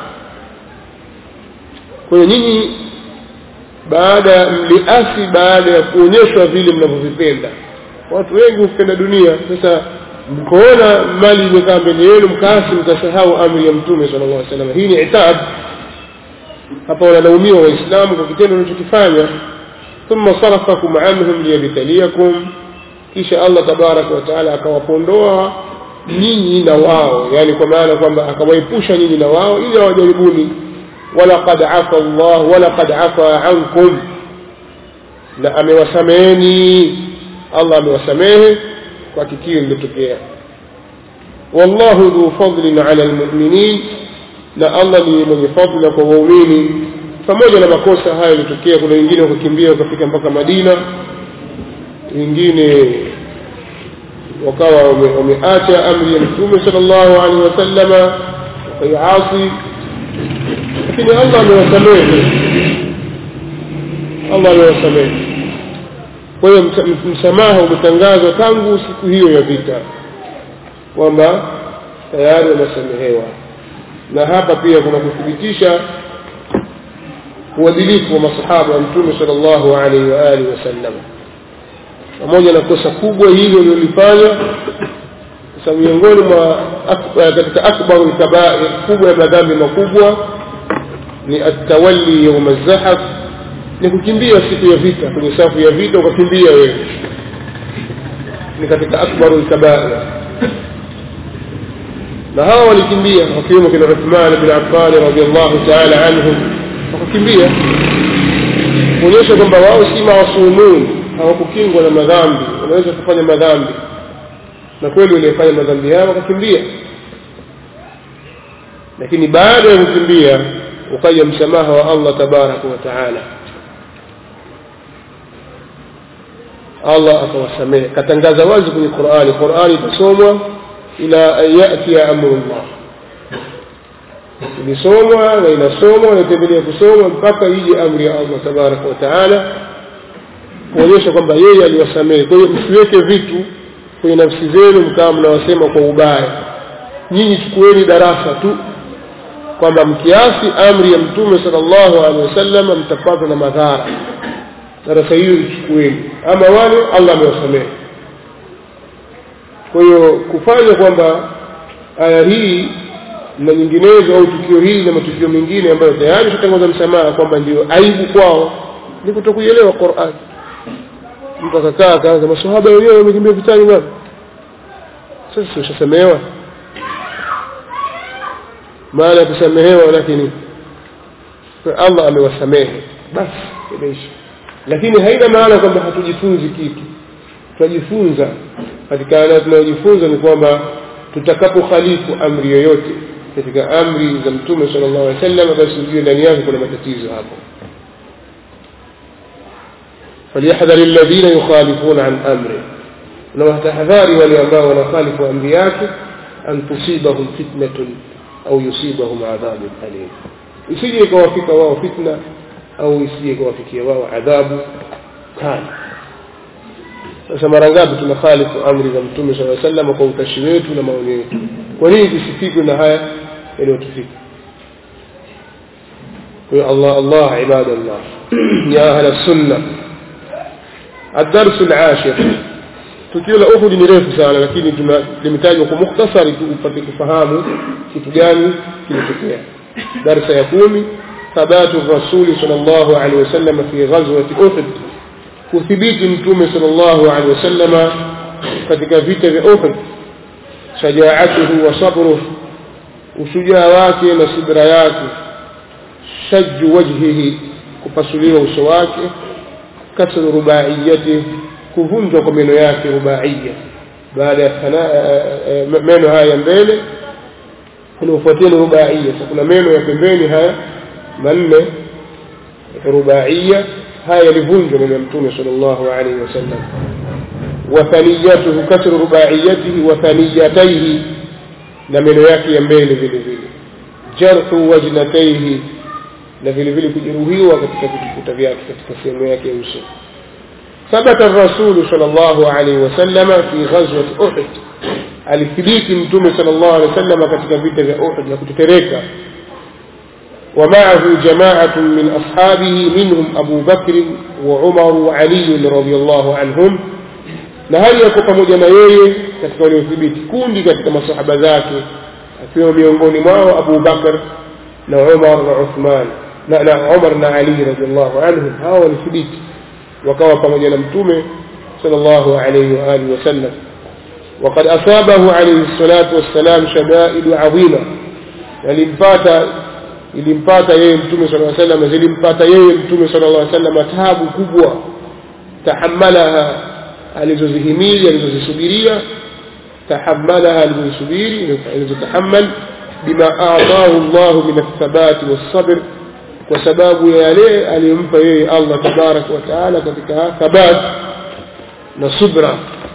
kwa hiyo nyinyi baada mliasi baada ya kuonyeshwa vile mnavyovipenda watu wengi hupenda dunia sasa mkoona mali imekaa mbele yenu mkaasi mkasahau amri ya mtume sala llah salam hii ni itab hapa wanalaumiwa waislamu kwa kitendo wanachokifanya thumma sarafakum anhum liyabtaliakum kisha allah tabaraka wataala akawapondoa nyinyi na wao yani kwa maana kwamba akawaepusha nyinyi na wao ili awajaribuni walaqad afa llah walaqad afa ankum na amewasameheni allah amewasamehe kwa tukio lilotokea wallahu dhu fadlin ala lmuminin na allah ni mwenye fadla kwa waumini pamoja na makosa hayo yalitokea kuna wengine wakakimbia wakafika mpaka madina wengine wakawa wameacha amri ya mtume sal llahu alehi wasallama wakaiasi lakini allah amewasamehe allah amewasamehe kwa hiyo msamaha umetangazwa tangu siku hiyo ya vita kwamba tayari wamesamehewa na hapa pia kuna kuthibitisha uadilifu wa masahaba wa mtume sal llahu alaihi waalihi wasallam pamoja na kosa kubwa hili waliolifanya sasa miongoni mwa katika akbaru lkabair kubwa ya madhambi makubwa ni atawalli yauma zahaf ni kukimbia siku ya vita kwenye safu ya vita ukakimbia wewe ni katika akbaru lkabair na hawa walikimbia wakiwemo kina uthman bin affani radiallahu taala anhum wakakimbia kuonyesha kwamba wao si maasumun hawakukingwa na madhambi wanaweza kufanya madhambi na kweli waliyefanya madhambi yao wakakimbia lakini baada ya kukimbia ukaja msamaha wa allah tabaraka wa taala allah akawasamehe katangaza wazi kwenye qurani qurani itasomwa ila an yatia amru llah ilisomwa na inasomwa na itaendelea kusomwa mpaka ije amri ya allah tabaraka wa taala kuonyesha kwamba yeye aliwasamehe kwa hiyo msiweke vitu kwenye nafsi zenu mkawa mnawasema kwa ubaya nyinyi chukueni darasa tu kwamba mkiasi amri ya mtume sallallahu alaihi wasallam mtapatwa na madhara darasa hiyo ichukueni ama wale allah amewasamehe kwa hiyo kufanya kwamba aya hii na nyinginezo au tukio hili na matukio mengine ambayo tayari shatangaza msamaha kwamba ndio aibu kwao ni kutokuielewa Qur'an mtu akakaa akaanza maswahaba wenyewe wamekimbia vitani bwana sasa ushasamehewa maana ya kusamehewa lakini Allah amewasamehe basi imeisha lakini haina maana kwamba hatujifunzi kitu tunajifunza katika aya tunayojifunza ni kwamba tutakapokhalifu amri yoyote katika amri za mtume sallallahu alaihi wasallam basi ujue ndani yake kuna matatizo hapo فليحذر الذين يخالفون عن امره na watahadhari wale ambao wanakhalifu amri yake an tusibahum fitnatun au yusibahum adhabun alim isije ikawafika wao fitna au isije ikawafikia wao adhabu kali sasa mara ngapi tunakhalifu amri za mtume sala sallam kwa utashi wetu na maoni yetu kwa nini tusifikwe na haya yaliyotufika kwa Allah Allah ibadallah ya ahla sunna الدرس العاشر tukio la Uhud ni refu sana lakini limetajwa kwa mukhtasari tu upate kufahamu kitu gani kilitokea darasa ya kumi thabatu rasuli sallallahu alaihi wasallam fi ghazwati Uhud kuthibiti mtume sallallahu alaihi wasallam katika vita vya Uhud shajaatuhu wa sabruhu ushujaa wake na subira yake shajju wajhihi kupasuliwa uso wake kasru rubaiyati kuvunjwa kwa meno yake rubaiya baada ya meno haya ya mbele kunaofuatia ni rubaiya sasa kuna meno ya pembeni haya manne rubaiya haya yalivunjwa meno ya mtume sallallahu alaihi wasallam wathaniyatuhu kasru rubaiyatihi wa thaniyataihi na meno yake ya mbele vile vile jarhu wajnataihi na vile vile kujeruhiwa katika vitukuta vyake katika sehemu yake ya uso ثبت الرسول صلى الله عليه وسلم في غزوة أحد alithibiti mtume sallallahu alaihi wasallam katika vita vya Uhud na kutetereka ومعه جماعة من أصحابه منهم أبو بكر وعمر وعلي رضي الله عنهم na hali yako pamoja na yeye katika waliothibiti kundi katika masahaba zake akiwa miongoni mwao Abu Bakar na Umar na Uthman na, na Umar na Ali radhiallahu anhum hao walithibiti wakawa pamoja na mtume sallallahu alayhi wa alihi wasallam وقد أصابه عليه الصلاة والسلام شدائد عظيمة yalimpata ilimpata yeye mtume sallallahu alayhi wasallam zilimpata yeye mtume sallallahu alayhi wasallam taabu kubwa tahammalaha alizozihimili alizozisubiria tahammalaha alizozisubiri alizotahammal bima aataahu Allah min athabati wassabr kwa sababu ya yale aliyompa yeye Allah tabarak wa taala katika thabat na subra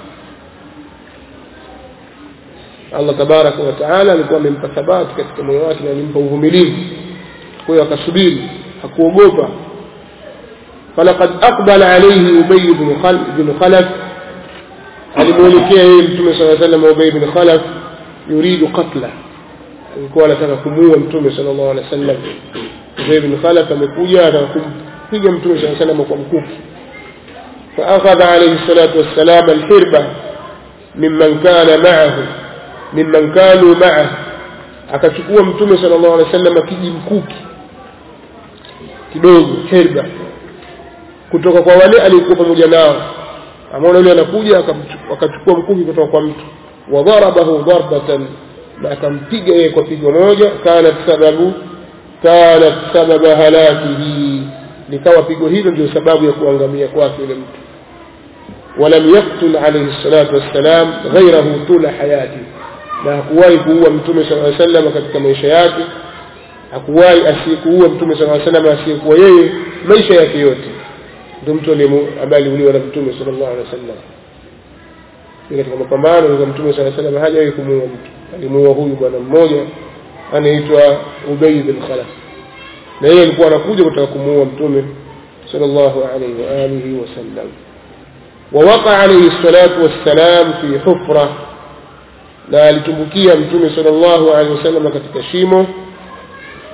Allah tabaraka wa taala alikuwa amempa thabati katika moyo wake na alimpa uvumilivu kwa hiyo akasubiri hakuogopa falaqad aqbala alayhi ubay ibn khalaf ibn khalaf alimuelekea yeye mtume sallallahu alayhi wasallam ubay ibn khalaf yuridu qatla alikuwa anataka kumuua mtume sallallahu alayhi wasallam ubay ibn khalaf amekuja anataka kumpiga mtume sallallahu alayhi wasallam kwa mkuki فأخذ عليه الصلاة والسلام الحربة ممن كان معه mimman kanu maa akachukua mtume sallallahu alaihi wasallam kiji mkuki kidogo herba kutoka kwa wale alikuwa pamoja nao amaona yule anakuja akachukua mkuki kutoka kwa mtu wadharabahu darbatan na akampiga yeye kwa pigo moja kanat sababu kanat sababa halakihi likawa pigo hilo ndio sababu ya kuangamia kwake yule mtu ولم يقتل عليه الصلاة والسلام غيره طول حياته na hakuwahi kuua mtume sallallahu alaihi wasallam katika maisha yake hakuwahi asiyekuua mtume sallallahu alaihi wasallam asiyekuwa yeye maisha yake yote ndio mtu ambaye aliuliwa na mtume sallallahu alaihi wasallam katika mapambano ya mtume sallallahu alaihi wasallam hajawahi kumuua mtu alimuua huyu bwana mmoja anaitwa Ubay bin Khalaf na yeye alikuwa anakuja kutaka kumuua mtume sallallahu alaihi wa alihi wasallam ووقع عليه الصلاة والسلام في حفرة na alitumbukia mtume sallallahu alaihi wasallam katika shimo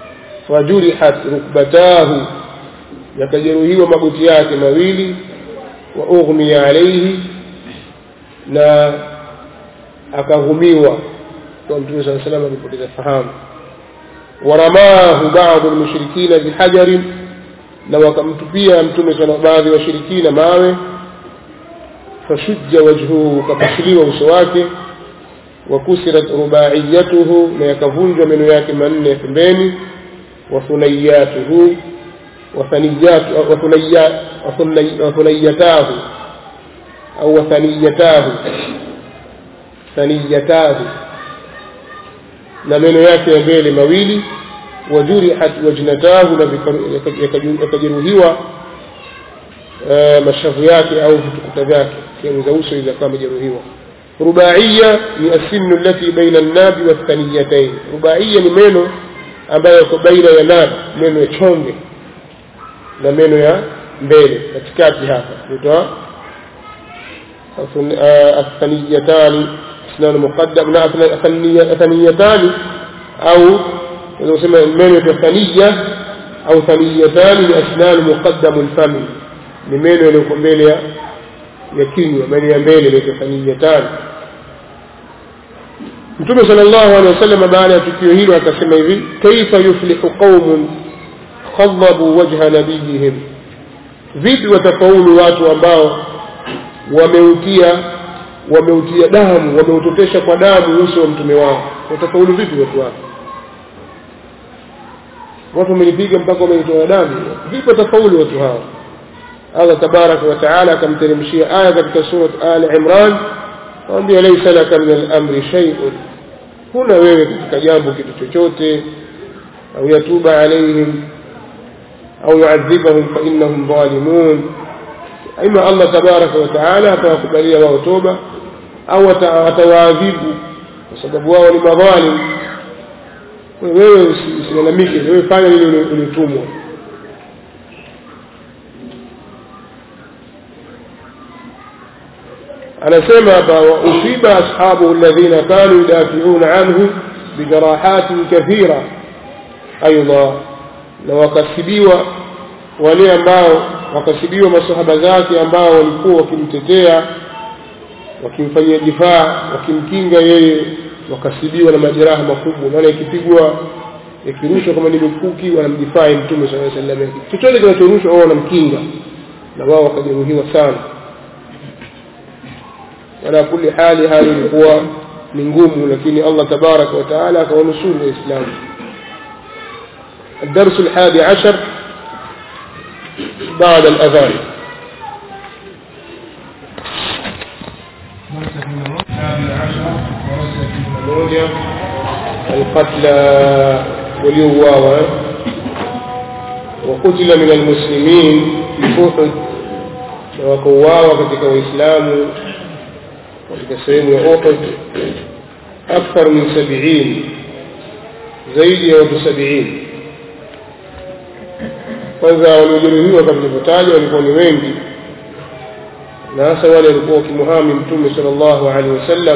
wajurihat rukbatahu yakajeruhiwa magoti yake mawili wa ughmiya alaihi na akahumiwa kwa mtume saa salam alipoteza fahamu waramahu badu lmushrikina bihajarin na wakamtupia mtume sana baadhi ya washirikina mawe fashujja wajhuhu ukapasuliwa uso wake wakusirat rubaiyatuhu na yakavunjwa meno yake manne ya pembeni wathunayatuhu wathunayatahu au wathaniyatahu thaniyatahu na meno yake ya mbele mawili wajurihat wajnatahu na yakajeruhiwa mashavu yake au vitukuta vyake sehemu za uso ilizokuwa amejeruhiwa rubaiya ni asinu lati baina lnabi wathaniyatain rubaiya ni meno ambayo yako baina ya nabi meno ya chonge na meno ya mbele katikati hapa naitwa athaniyatani اسنان مقدم لا ثنيتان أو إذا سمى المنية ثنية أو ثنيتان لأسنان مقدم الفم لمنية لكمبيليا يكينيا منية mbele inaitwa thaniyatan mtume sala llahu alehi wasallam baada ya tukio hilo akasema hivi kaifa yuflihu qaumun khadhabu wajha nabiyihim vipi watafaulu watu ambao wameutia wameutia damu wameutotesha kwa damu uso wa mtume wao watafaulu vipi watu wake watu wamelipiga mpaka wameitoa damu vipi watafaulu watu hao allah tabaraka wa taala akamteremshia aya katika surat al imran awambia laisa laka min alamri shaiun huna wewe katika jambo kitu chochote au yatuba alaihim au yuadhibahum fainahum dhalimun ima allah tabaraka wa taala atawakubalia wao toba au atawaadhibu kwa sababu wao ni madhalim wewe usilalamike wewe fanya lile ulitumwa anasema hapa wausiba ashabu alladhina kanu yudafiuna anhu bijarahatin kathira aidha na wakasibiwa wale ambao wakasibiwa masahaba zake ambao walikuwa wakimtetea wakimfanyia difaa wakimkinga yeye wakasibiwa na majeraha makubwa maana ikipigwa ikirushwa kama ni mikuki wanamdifai mtume saa salam chochote kinachorushwa wao wanamkinga na wao wakajeruhiwa sana ala kuli hali hali ilikuwa ni ngumu lakini allah tabaraka wataala akawanusuru waislamu الدرس الحادي عشر بعد الأذان القتلى وليواوا وقتل من المسلمين في أحد وقواوا katika waislamu katika sehemu ya Uhud akthar min 70 zaidi ya watu 70 kwanza waliojeruhiwa kama nilivyotaja walikuwa ni wengi na hasa wale walikuwa wakimuhami mtume sallallahu alaihi wasallam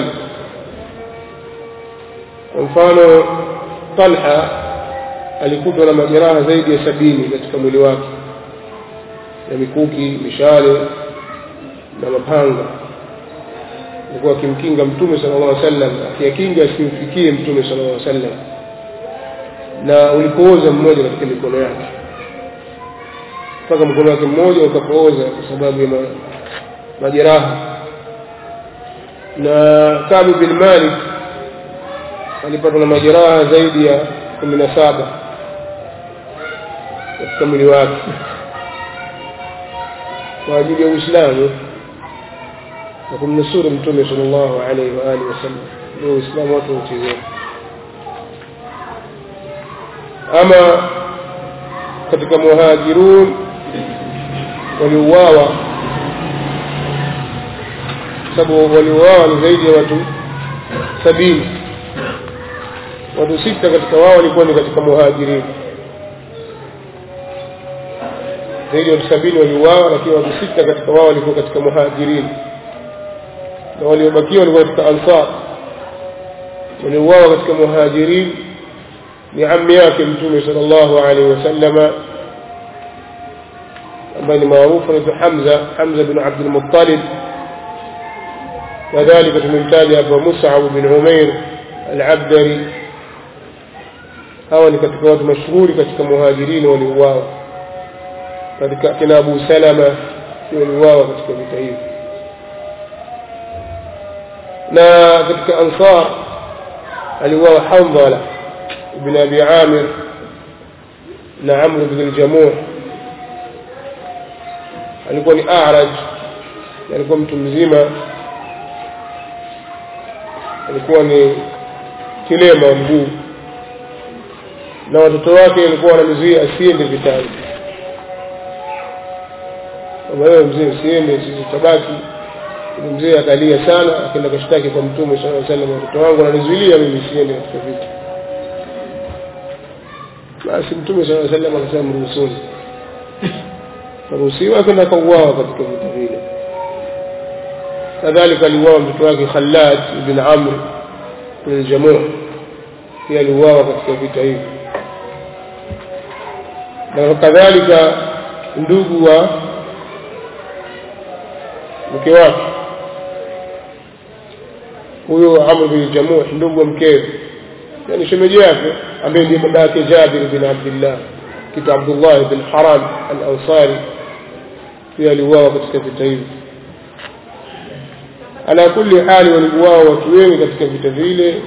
kwa mfano talha alikutwa na majeraha zaidi ya sabini katika mwili wake na mikuki mishale na mapanga alikuwa akimkinga mtume sallallahu alaihi wasallam akiyakinga asimfikie mtume sallallahu alaihi wasallam na ulipooza mmoja katika mikono yake mpaka mkono wake mmoja ukapooza kwa sababu ya majeraha na Kabu bin Malik alipatwa na majeraha zaidi ya kumi na saba katika mwili wake kwa ajili ya Uislamu na kumnusuru Mtume sallallahu alaihi wa alihi wasallam. Ndio Uislamu watu wauchezea. Ama katika muhajirun waliuawa, sababu waliuawa ni zaidi ya watu sabini. Watu sita katika wao walikuwa ni katika muhajirin zaidi ya watu sabini waliuawa, lakini watu sita katika wao walikuwa katika muhajirin na waliobakiwa walikuwa katika ansar waliuawa katika muhajirin ni ammi yake mtume sallallahu alaihi wasallama ambaye ni maarufu anaitwa Hamza Hamza bin Abdul Muttalib kadhalika tumemtaja hapa Mus'ab bin Umair al-Abdari hawa ni katika watu mashuhuri katika muhajirini waliuawa katika kina Abu Salama waliuawa katika vita hivi na katika Ansar aliuawa Hamdala ibn Abi Amir na Amr ibn al-Jamuh alikuwa ni A'raj alikuwa mtu mzima alikuwa ni kilema mguu na watoto wake walikuwa wanamzuia asiende vitani kama wewe mzee usiende sisi tabaki ni mzee akalia sana akaenda kashtaki kwa mtume sallallahu alaihi wasallam watoto wangu wananizuilia mimi siende katika vita basi mtume sallallahu alaihi wasallam akasema mruhusuni karuhusiwa akaenda kauawa katika vita vile kadhalika aliuawa mtoto wake Khalad ibn Amr ibn Jamuh pia aliuawa katika vita hivi na kadhalika ndugu wa mke wake huyo Amr bin Jamuh ndugu wa mkewe yani shemeji yake ambaye ndiye baba yake Jabir bin Abdullah kitu Abdullah bin Haram al-Ansari pia aliuawa katika vita hivi ala kulli hali waliuawa watu wengi katika vita vile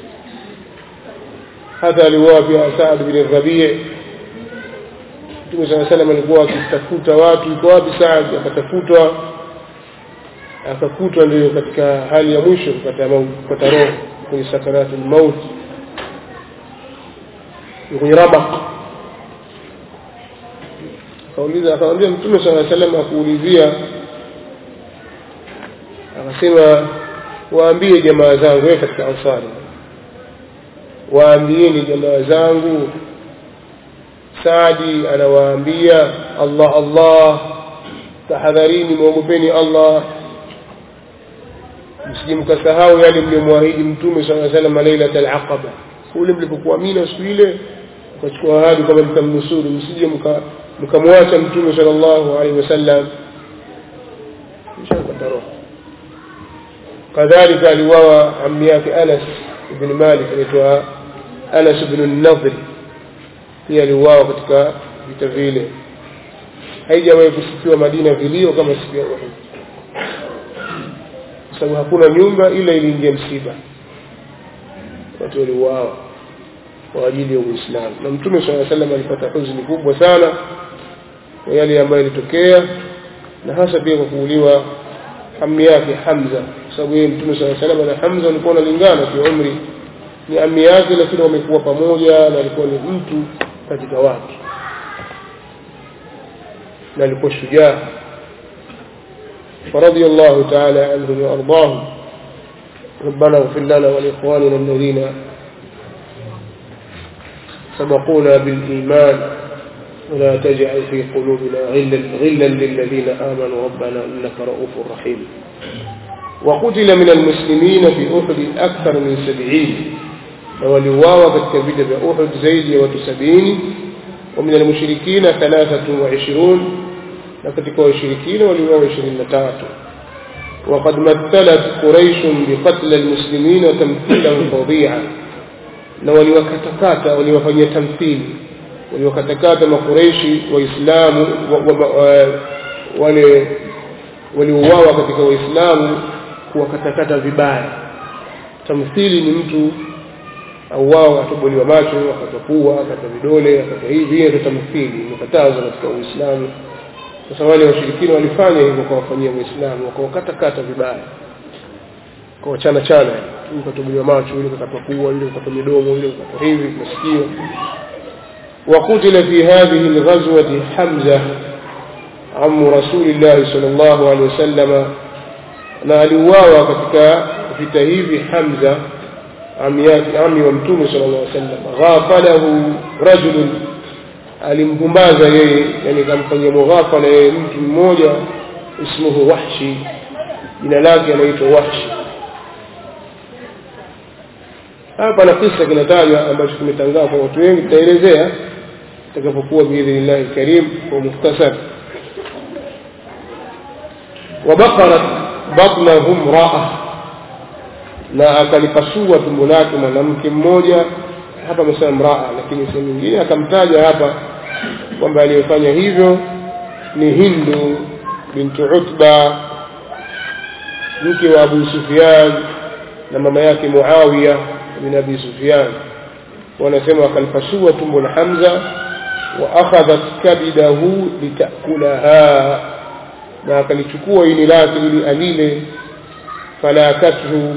hata aliuawa pia Saad bin Rabi' Mtume صلى الله عليه alikuwa akitafuta watu yuko wapi Saad akatafutwa akakutwa ndio katika hali ya mwisho kupata kupata roho kwenye sakaratul maut kwenye rabaq akauliza akamwambia Mtume صلى الله عليه وسلم akuulizia akasema waambie jamaa zangu wewe katika ansari waambieni jamaa zangu Saadi anawaambia Allah Allah tahadharini muogopeni Allah msije mkasahau yale mliomwahidi mtume sallallahu alaihi wasallam lailatul aqaba ule mlipokuwa Mina siku ile mkachukua ahadi kwamba mtamnusuru msije mkamwacha mtume sallallahu alaihi wasallam inshallah roho kadhalika aliwawa ammi yake Anas ibn Malik anaitwa Anas ibn an-Nadhr pia aliuawa katika vita vile haijawahi kusikiwa Madina vilio kama siku ya Uhud kwa sababu hakuna nyumba ila iliingia msiba watu waliuawa kwa ajili ya Uislamu na Mtume swalla sallam alipata huzuni kubwa sana kwa yale ambayo yalitokea na hasa pia kwa kuuliwa ammi yake Hamza kwa sababu yeye Mtume swalla sallam na Hamza walikuwa wanalingana kwa umri ni ammi yake lakini wamekuwa pamoja na alikuwa ni mtu katika watu na alikuwa shujaa فرضي الله تعالى عنهم وأرضاهم ربنا اغفر لنا ولإخواننا الذين سبقونا بالإيمان ولا تجعل في قلوبنا غلا, غلا للذين آمنوا ربنا إنك رؤوف رحيم وقتل من المسلمين في أحد أكثر من سبعين ولواوا كالكبير بأحد زيد وتسبعين ومن المشركين ثلاثة وعشرون لكتك وشركين ولواوا عشرين تاتو وقد مثلت قريش بقتل المسلمين تمثيلا فظيعا na waliwakatakata waliwafanyia tamthili waliwakatakata makureishi waislamu wale waliouawa katika waislamu kuwakatakata vibaya tamthili ni mtu auawa atobolewa macho akatapua akata vidole akata hivi hiyo ndio tamthili imekatazwa katika uislamu sasa wale washirikina walifanya hivyo kuwafanyia waislamu wakawakatakata vibaya kwa chana chana yule katobolewa macho yule kakatwa pua yule kakatwa midomo yule kakatwa hivi masikio وقتل في هذه الغزوة حمزة عم رسول الله صلى الله عليه وسلم na aliuawa katika vita hivi Hamza ami wa mtume sallallahu alaihi wasallam ghafalahu rajulun alimpumbaza yeye yani kamfanyia mughafala yeye mtu mmoja ismuhu Wahshi jina lake anaitwa Wahshi hapa na kisa kinatajwa ambacho kimetangaa kwa watu wengi tutaelezea itakapokuwa biidhnillahi lkarim kwa mukhtasar wabakarat batnahu mraa na akalipasua tumbo lake mwanamke mmoja hapa amesema mraa lakini sehemu nyingine akamtaja hapa kwamba aliyefanya hivyo ni hindu bintu utba mke wa abu sufyan na mama yake muawiya bin abi sufyan wanasema akalipasua tumbo la hamza wa akhadhat kabidahu litakulaha na akalichukua ini lake ili alile falakathu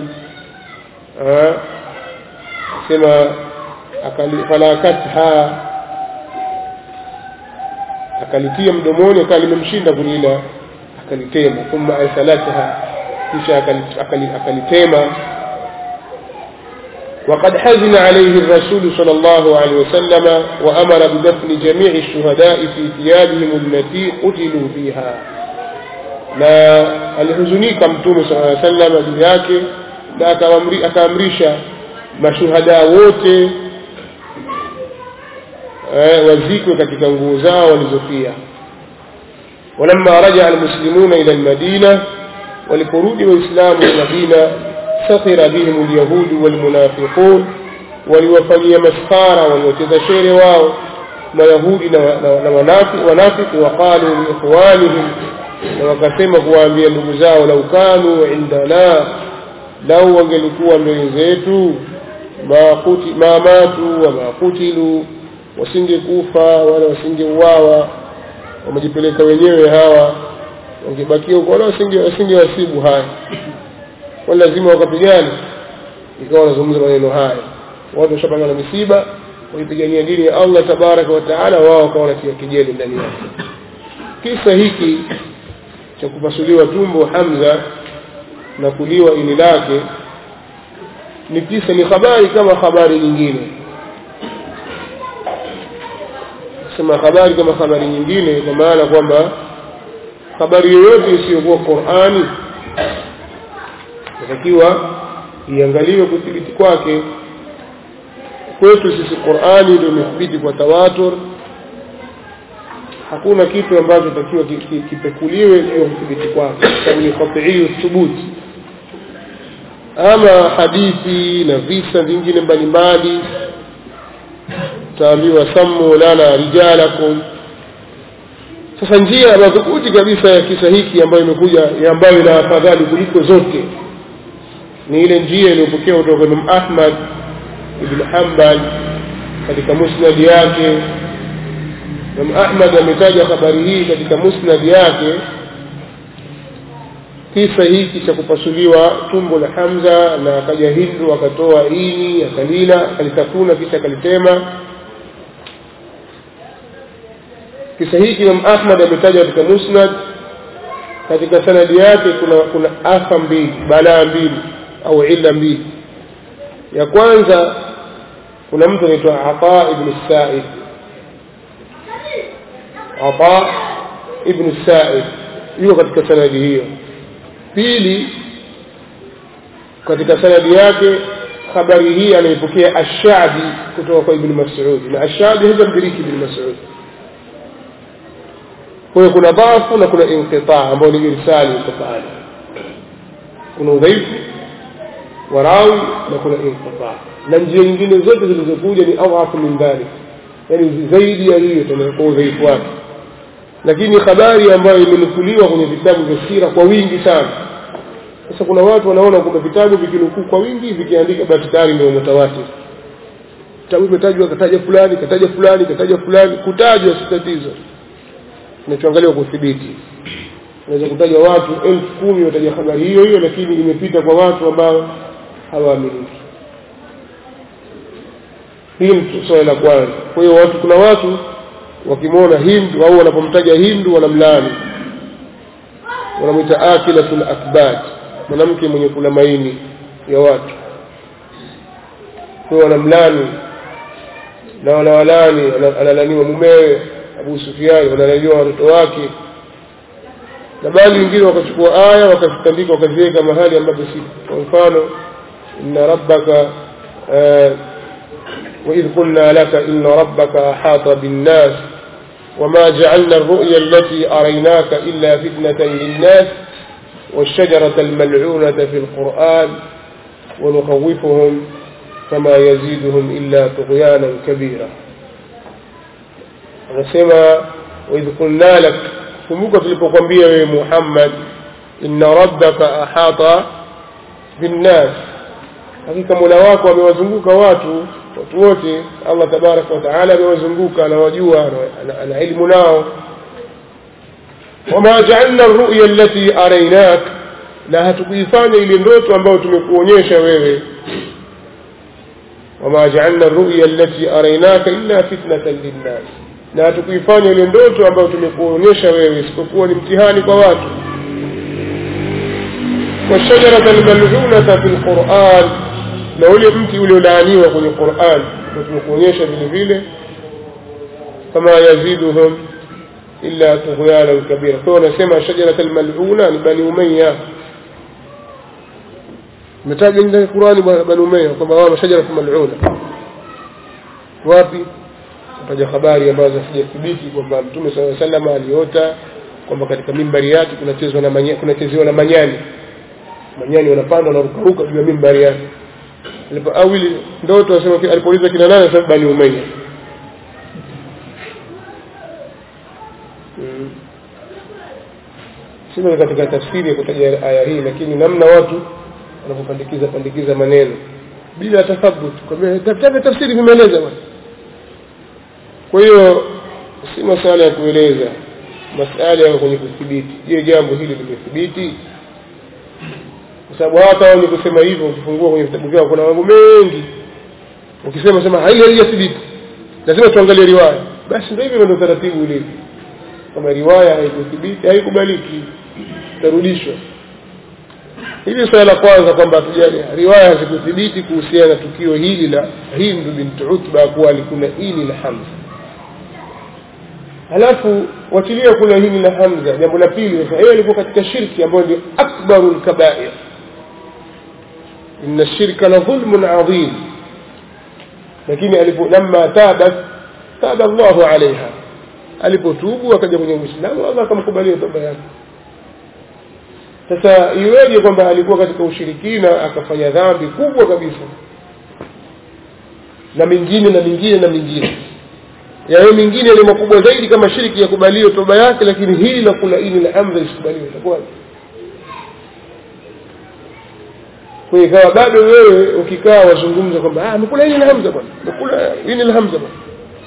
sema falakatha akalitia mdomoni akawa limemshinda kulila akalitema thumma arsalatha kisha akalitema وقد حزن عليه الرسول صلى الله عليه وسلم وأمر بدفن جميع الشهداء في ثيابهم التي قتلوا فيها na alihuzunika mtume sala llaw sallam juu yake na akaamrisha mashuhada wote eh, wazikwe katika nguo zao walizofia walamma rajaa almuslimuna ila almadina waliporudi waislamu madina sakhira bihim alyahudu walmunafiqun waliwafanyia maskhara waliwacheza shere wao mayahudi na, na, na wanafiki wanafiki waqalu liikhwanihim na wakasema kuwaambia ndugu zao lau kanu indana lau wangelikuwa mbele zetu ma kuti ma matu wa ma kutilu wasingekufa wala wasingeuawa wamejipeleka wenyewe hawa wangebakia huko wala wasingewasibu haya wala lazima wakapigana ikawa wanazungumza maneno haya watu washapanga na misiba wakipigania dini ya allah tabaraka wataala wao wakawa wanatia kijeli ndani yake kisa hiki cha kupasuliwa tumbo hamza na kuliwa ini lake ni kisa ni habari kama habari nyingine sema habari kama habari nyingine kwa maana kwamba habari yoyote isiyokuwa qurani inatakiwa iangaliwe kuthibiti kwake kwetu sisi qurani ndio imethibiti kwa tawatur hakuna kitu ambacho takiwa kipekuliwe juu ya kuthibiti kwake sababu ni qatiiyu thubuti ama hadithi na visa vingine mbalimbali taambiwa sammu lana rijalakum sasa njia madhubuti kabisa ya kisa hiki ambayo imekuja ambayo ina afadhali kuliko zote ni ile njia iliyopokea kutoka kwa Imam Ahmad ibn Hanbal katika musnad yake Imam Ahmad ametaja habari hii katika musnad yake kisa hiki cha kupasuliwa tumbo la Hamza na akaja Hindu akatoa ini akalila akalitafuna kisha akalitema kisa hiki Imam Ahmad ametaja katika musnad katika sanadi yake kuna kuna afa mbili balaa mbili au illa mbili ya kwanza kuna mtu anaitwa Ata ibn Sa'id Ata ibn Sa'id yuko katika sanadi hiyo pili katika sanadi yake habari hii anaipokea Ash-Sha'bi kutoka kwa Ibn Mas'ud na Ash-Sha'bi hija mdiriki Ibn Mas'ud kwa hiyo kuna dhafu na kuna inqita ambao ni irsali iko pale kuna udhaifu wa rawi na kuna inqita na njia nyingine zote zilizokuja ni adhafu min dhalik yani zaidi ya hiyo kwa udhaifu wake lakini habari ambayo imenukuliwa kwenye vitabu vya sira kwa wingi sana sasa kuna watu wanaona kwamba vitabu vikinukuu kwa wingi vikiandika basi tayari ndio mutawatir kitabu imetajwa kataja fulani kataja fulani kataja fulani kutajwa si tatizo kinachoangaliwa kuthibiti unaweza kutaja watu elfu kumi wataja habari hiyo hiyo lakini imepita kwa watu ambao hawaaminiki hii ni swala la kwanza kwa hiyo watu kuna watu wakimwona hindu au wanapomtaja hindu wanamlani wanamwita akilatul akbat mwanamke mwenye kula maini ya watu kwa wanamlani na wanawalani analaniwa mumewe Abu Sufyan wanalaniwa watoto wake na bali wengine wakachukua aya wakazitandika wakaziweka mahali ambapo si kwa mfano inna rabbaka آه وإذ قلنا لك إن ربك أحاط بالناس وما جعلنا الرؤيا التي أريناك إلا فتنة للناس والشجرة الملعونة في القرآن ونخوفهم فما يزيدهم إلا طغيانا كبيرا anasema waidh qulna lak kumbuka tulipokwambia wewe muhammad inna rabbaka ahata binnas hakika mola wako amewazunguka watu watu wote allah tabaraka wataala amewazunguka anawajua ana ilmu nao wama jaalna ruya allati arainak na hatukuifanya ile ndoto ambayo tumekuonyesha wewe wama jaalna ruya allati arainaka illa fitnatan linnas na hatukuifanya ile ndoto ambayo tumekuonyesha wewe isipokuwa ni mtihani kwa watu washajarata almal'unata fi lquran na ule mti uliolaaniwa kwenye quran na tumekuonyesha vile vile fama yaziduhum illa tughyanan kabira kwa wanasema shajarata almal'una ni bani umayya umetaja ndani ya qurani bani umayya kwamba wao shajaratu mal'una wapi taja habari ambazo hazijathibiti kwamba mtume saa salam aliota kwamba katika mimbari yake kunachezwa na manya, kunachezewa na manyani manyani wanapanda wanarukaruka juu ya mimbari yake awili ndoto asema alipouliza kina nane sababu bani umayya hmm. sina katika tafsiri ya kutaja aya hii lakini namna watu wanapopandikiza pandikiza maneno bila tathabut kwambia tafsiri vimeeleza bwana kwa hiyo si masala ya kueleza masala ya kwenye kuthibiti je jambo hili limethibiti kwa sababu hata wenye kusema hivyo ukifungua kwenye vitabu vyao kuna mambo mengi ukisema sema hili halijathibiti lazima tuangalie riwaya basi ndio hivyo ndio taratibu ulivyo kama riwaya haikuthibiti haikubaliki itarudishwa hili swala la kwanza kwamba hatujali riwaya hazikuthibiti kuhusiana na tukio hili la hindu binti utba kuwa alikula ini la hamza halafu wachilia kula hili la hamza jambo la pili yeye alikuwa katika shirki ambayo ndio akbaru lkabair inna shirka la dhulmun adhim lakini alipo lamma tabat taba llahu alaiha alipotubu akaja kwenye uislamu allah akamkubalia toba yake sasa iweje kwamba alikuwa katika ushirikina akafanya dhambi kubwa kabisa na mingine na mingine na mingine yayo mingine ni makubwa zaidi kama shiriki yakubaliwe toba yake lakini hili la kula ini la hamza lisikubaliwe itakuwaje kwa hiyo ikawa bado wewe ukikaa wazungumza kwamba amekula ini la hamza bwana amekula ini la hamza bwana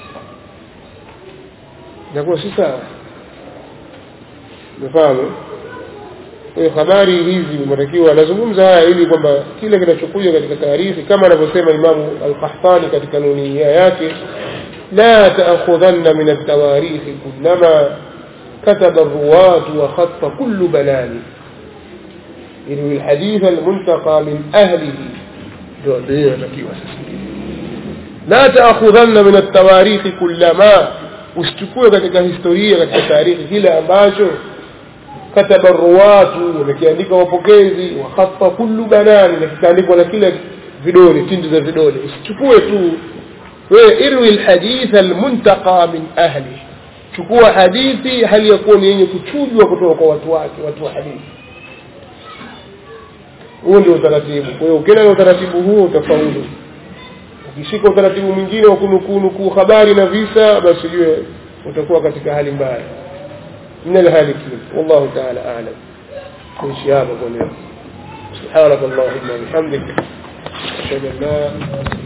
inakuwa si sawa umefahamu kwa hiyo habari hizi inatakiwa anazungumza haya ili kwamba kile kinachokuja katika taarifi kama anavyosema imamu alqahtani katika nunia yake لا تأخذن من التواريخ كلما كتب الرواة وخط كل بلان يروي الحديث المنتقى من أهله لا تأخذن من التواريخ كلما usichukue katika historia katika taarikhi kile ambacho kataba ruwatu wamekiandika wapokezi wakhata kullu banani na kikaandikwa na kila vidole tindi za vidole usichukue tu wewe irwi lhaditha almuntaqa min ahli chukua hadithi hali ya kuwa ni yenye kuchujwa kutoka kwa watu wake watu wa hadithi huo ndio utaratibu kwa hiyo ukienda na utaratibu huo utafaulu ukishika utaratibu mwingine wa kunukunukuu habari na visa basi ujue utakuwa katika hali mbaya من الهالكين والله تعالى أعلم من شهاب ونعم سبحانك اللهم وبحمدك أشهد أن لا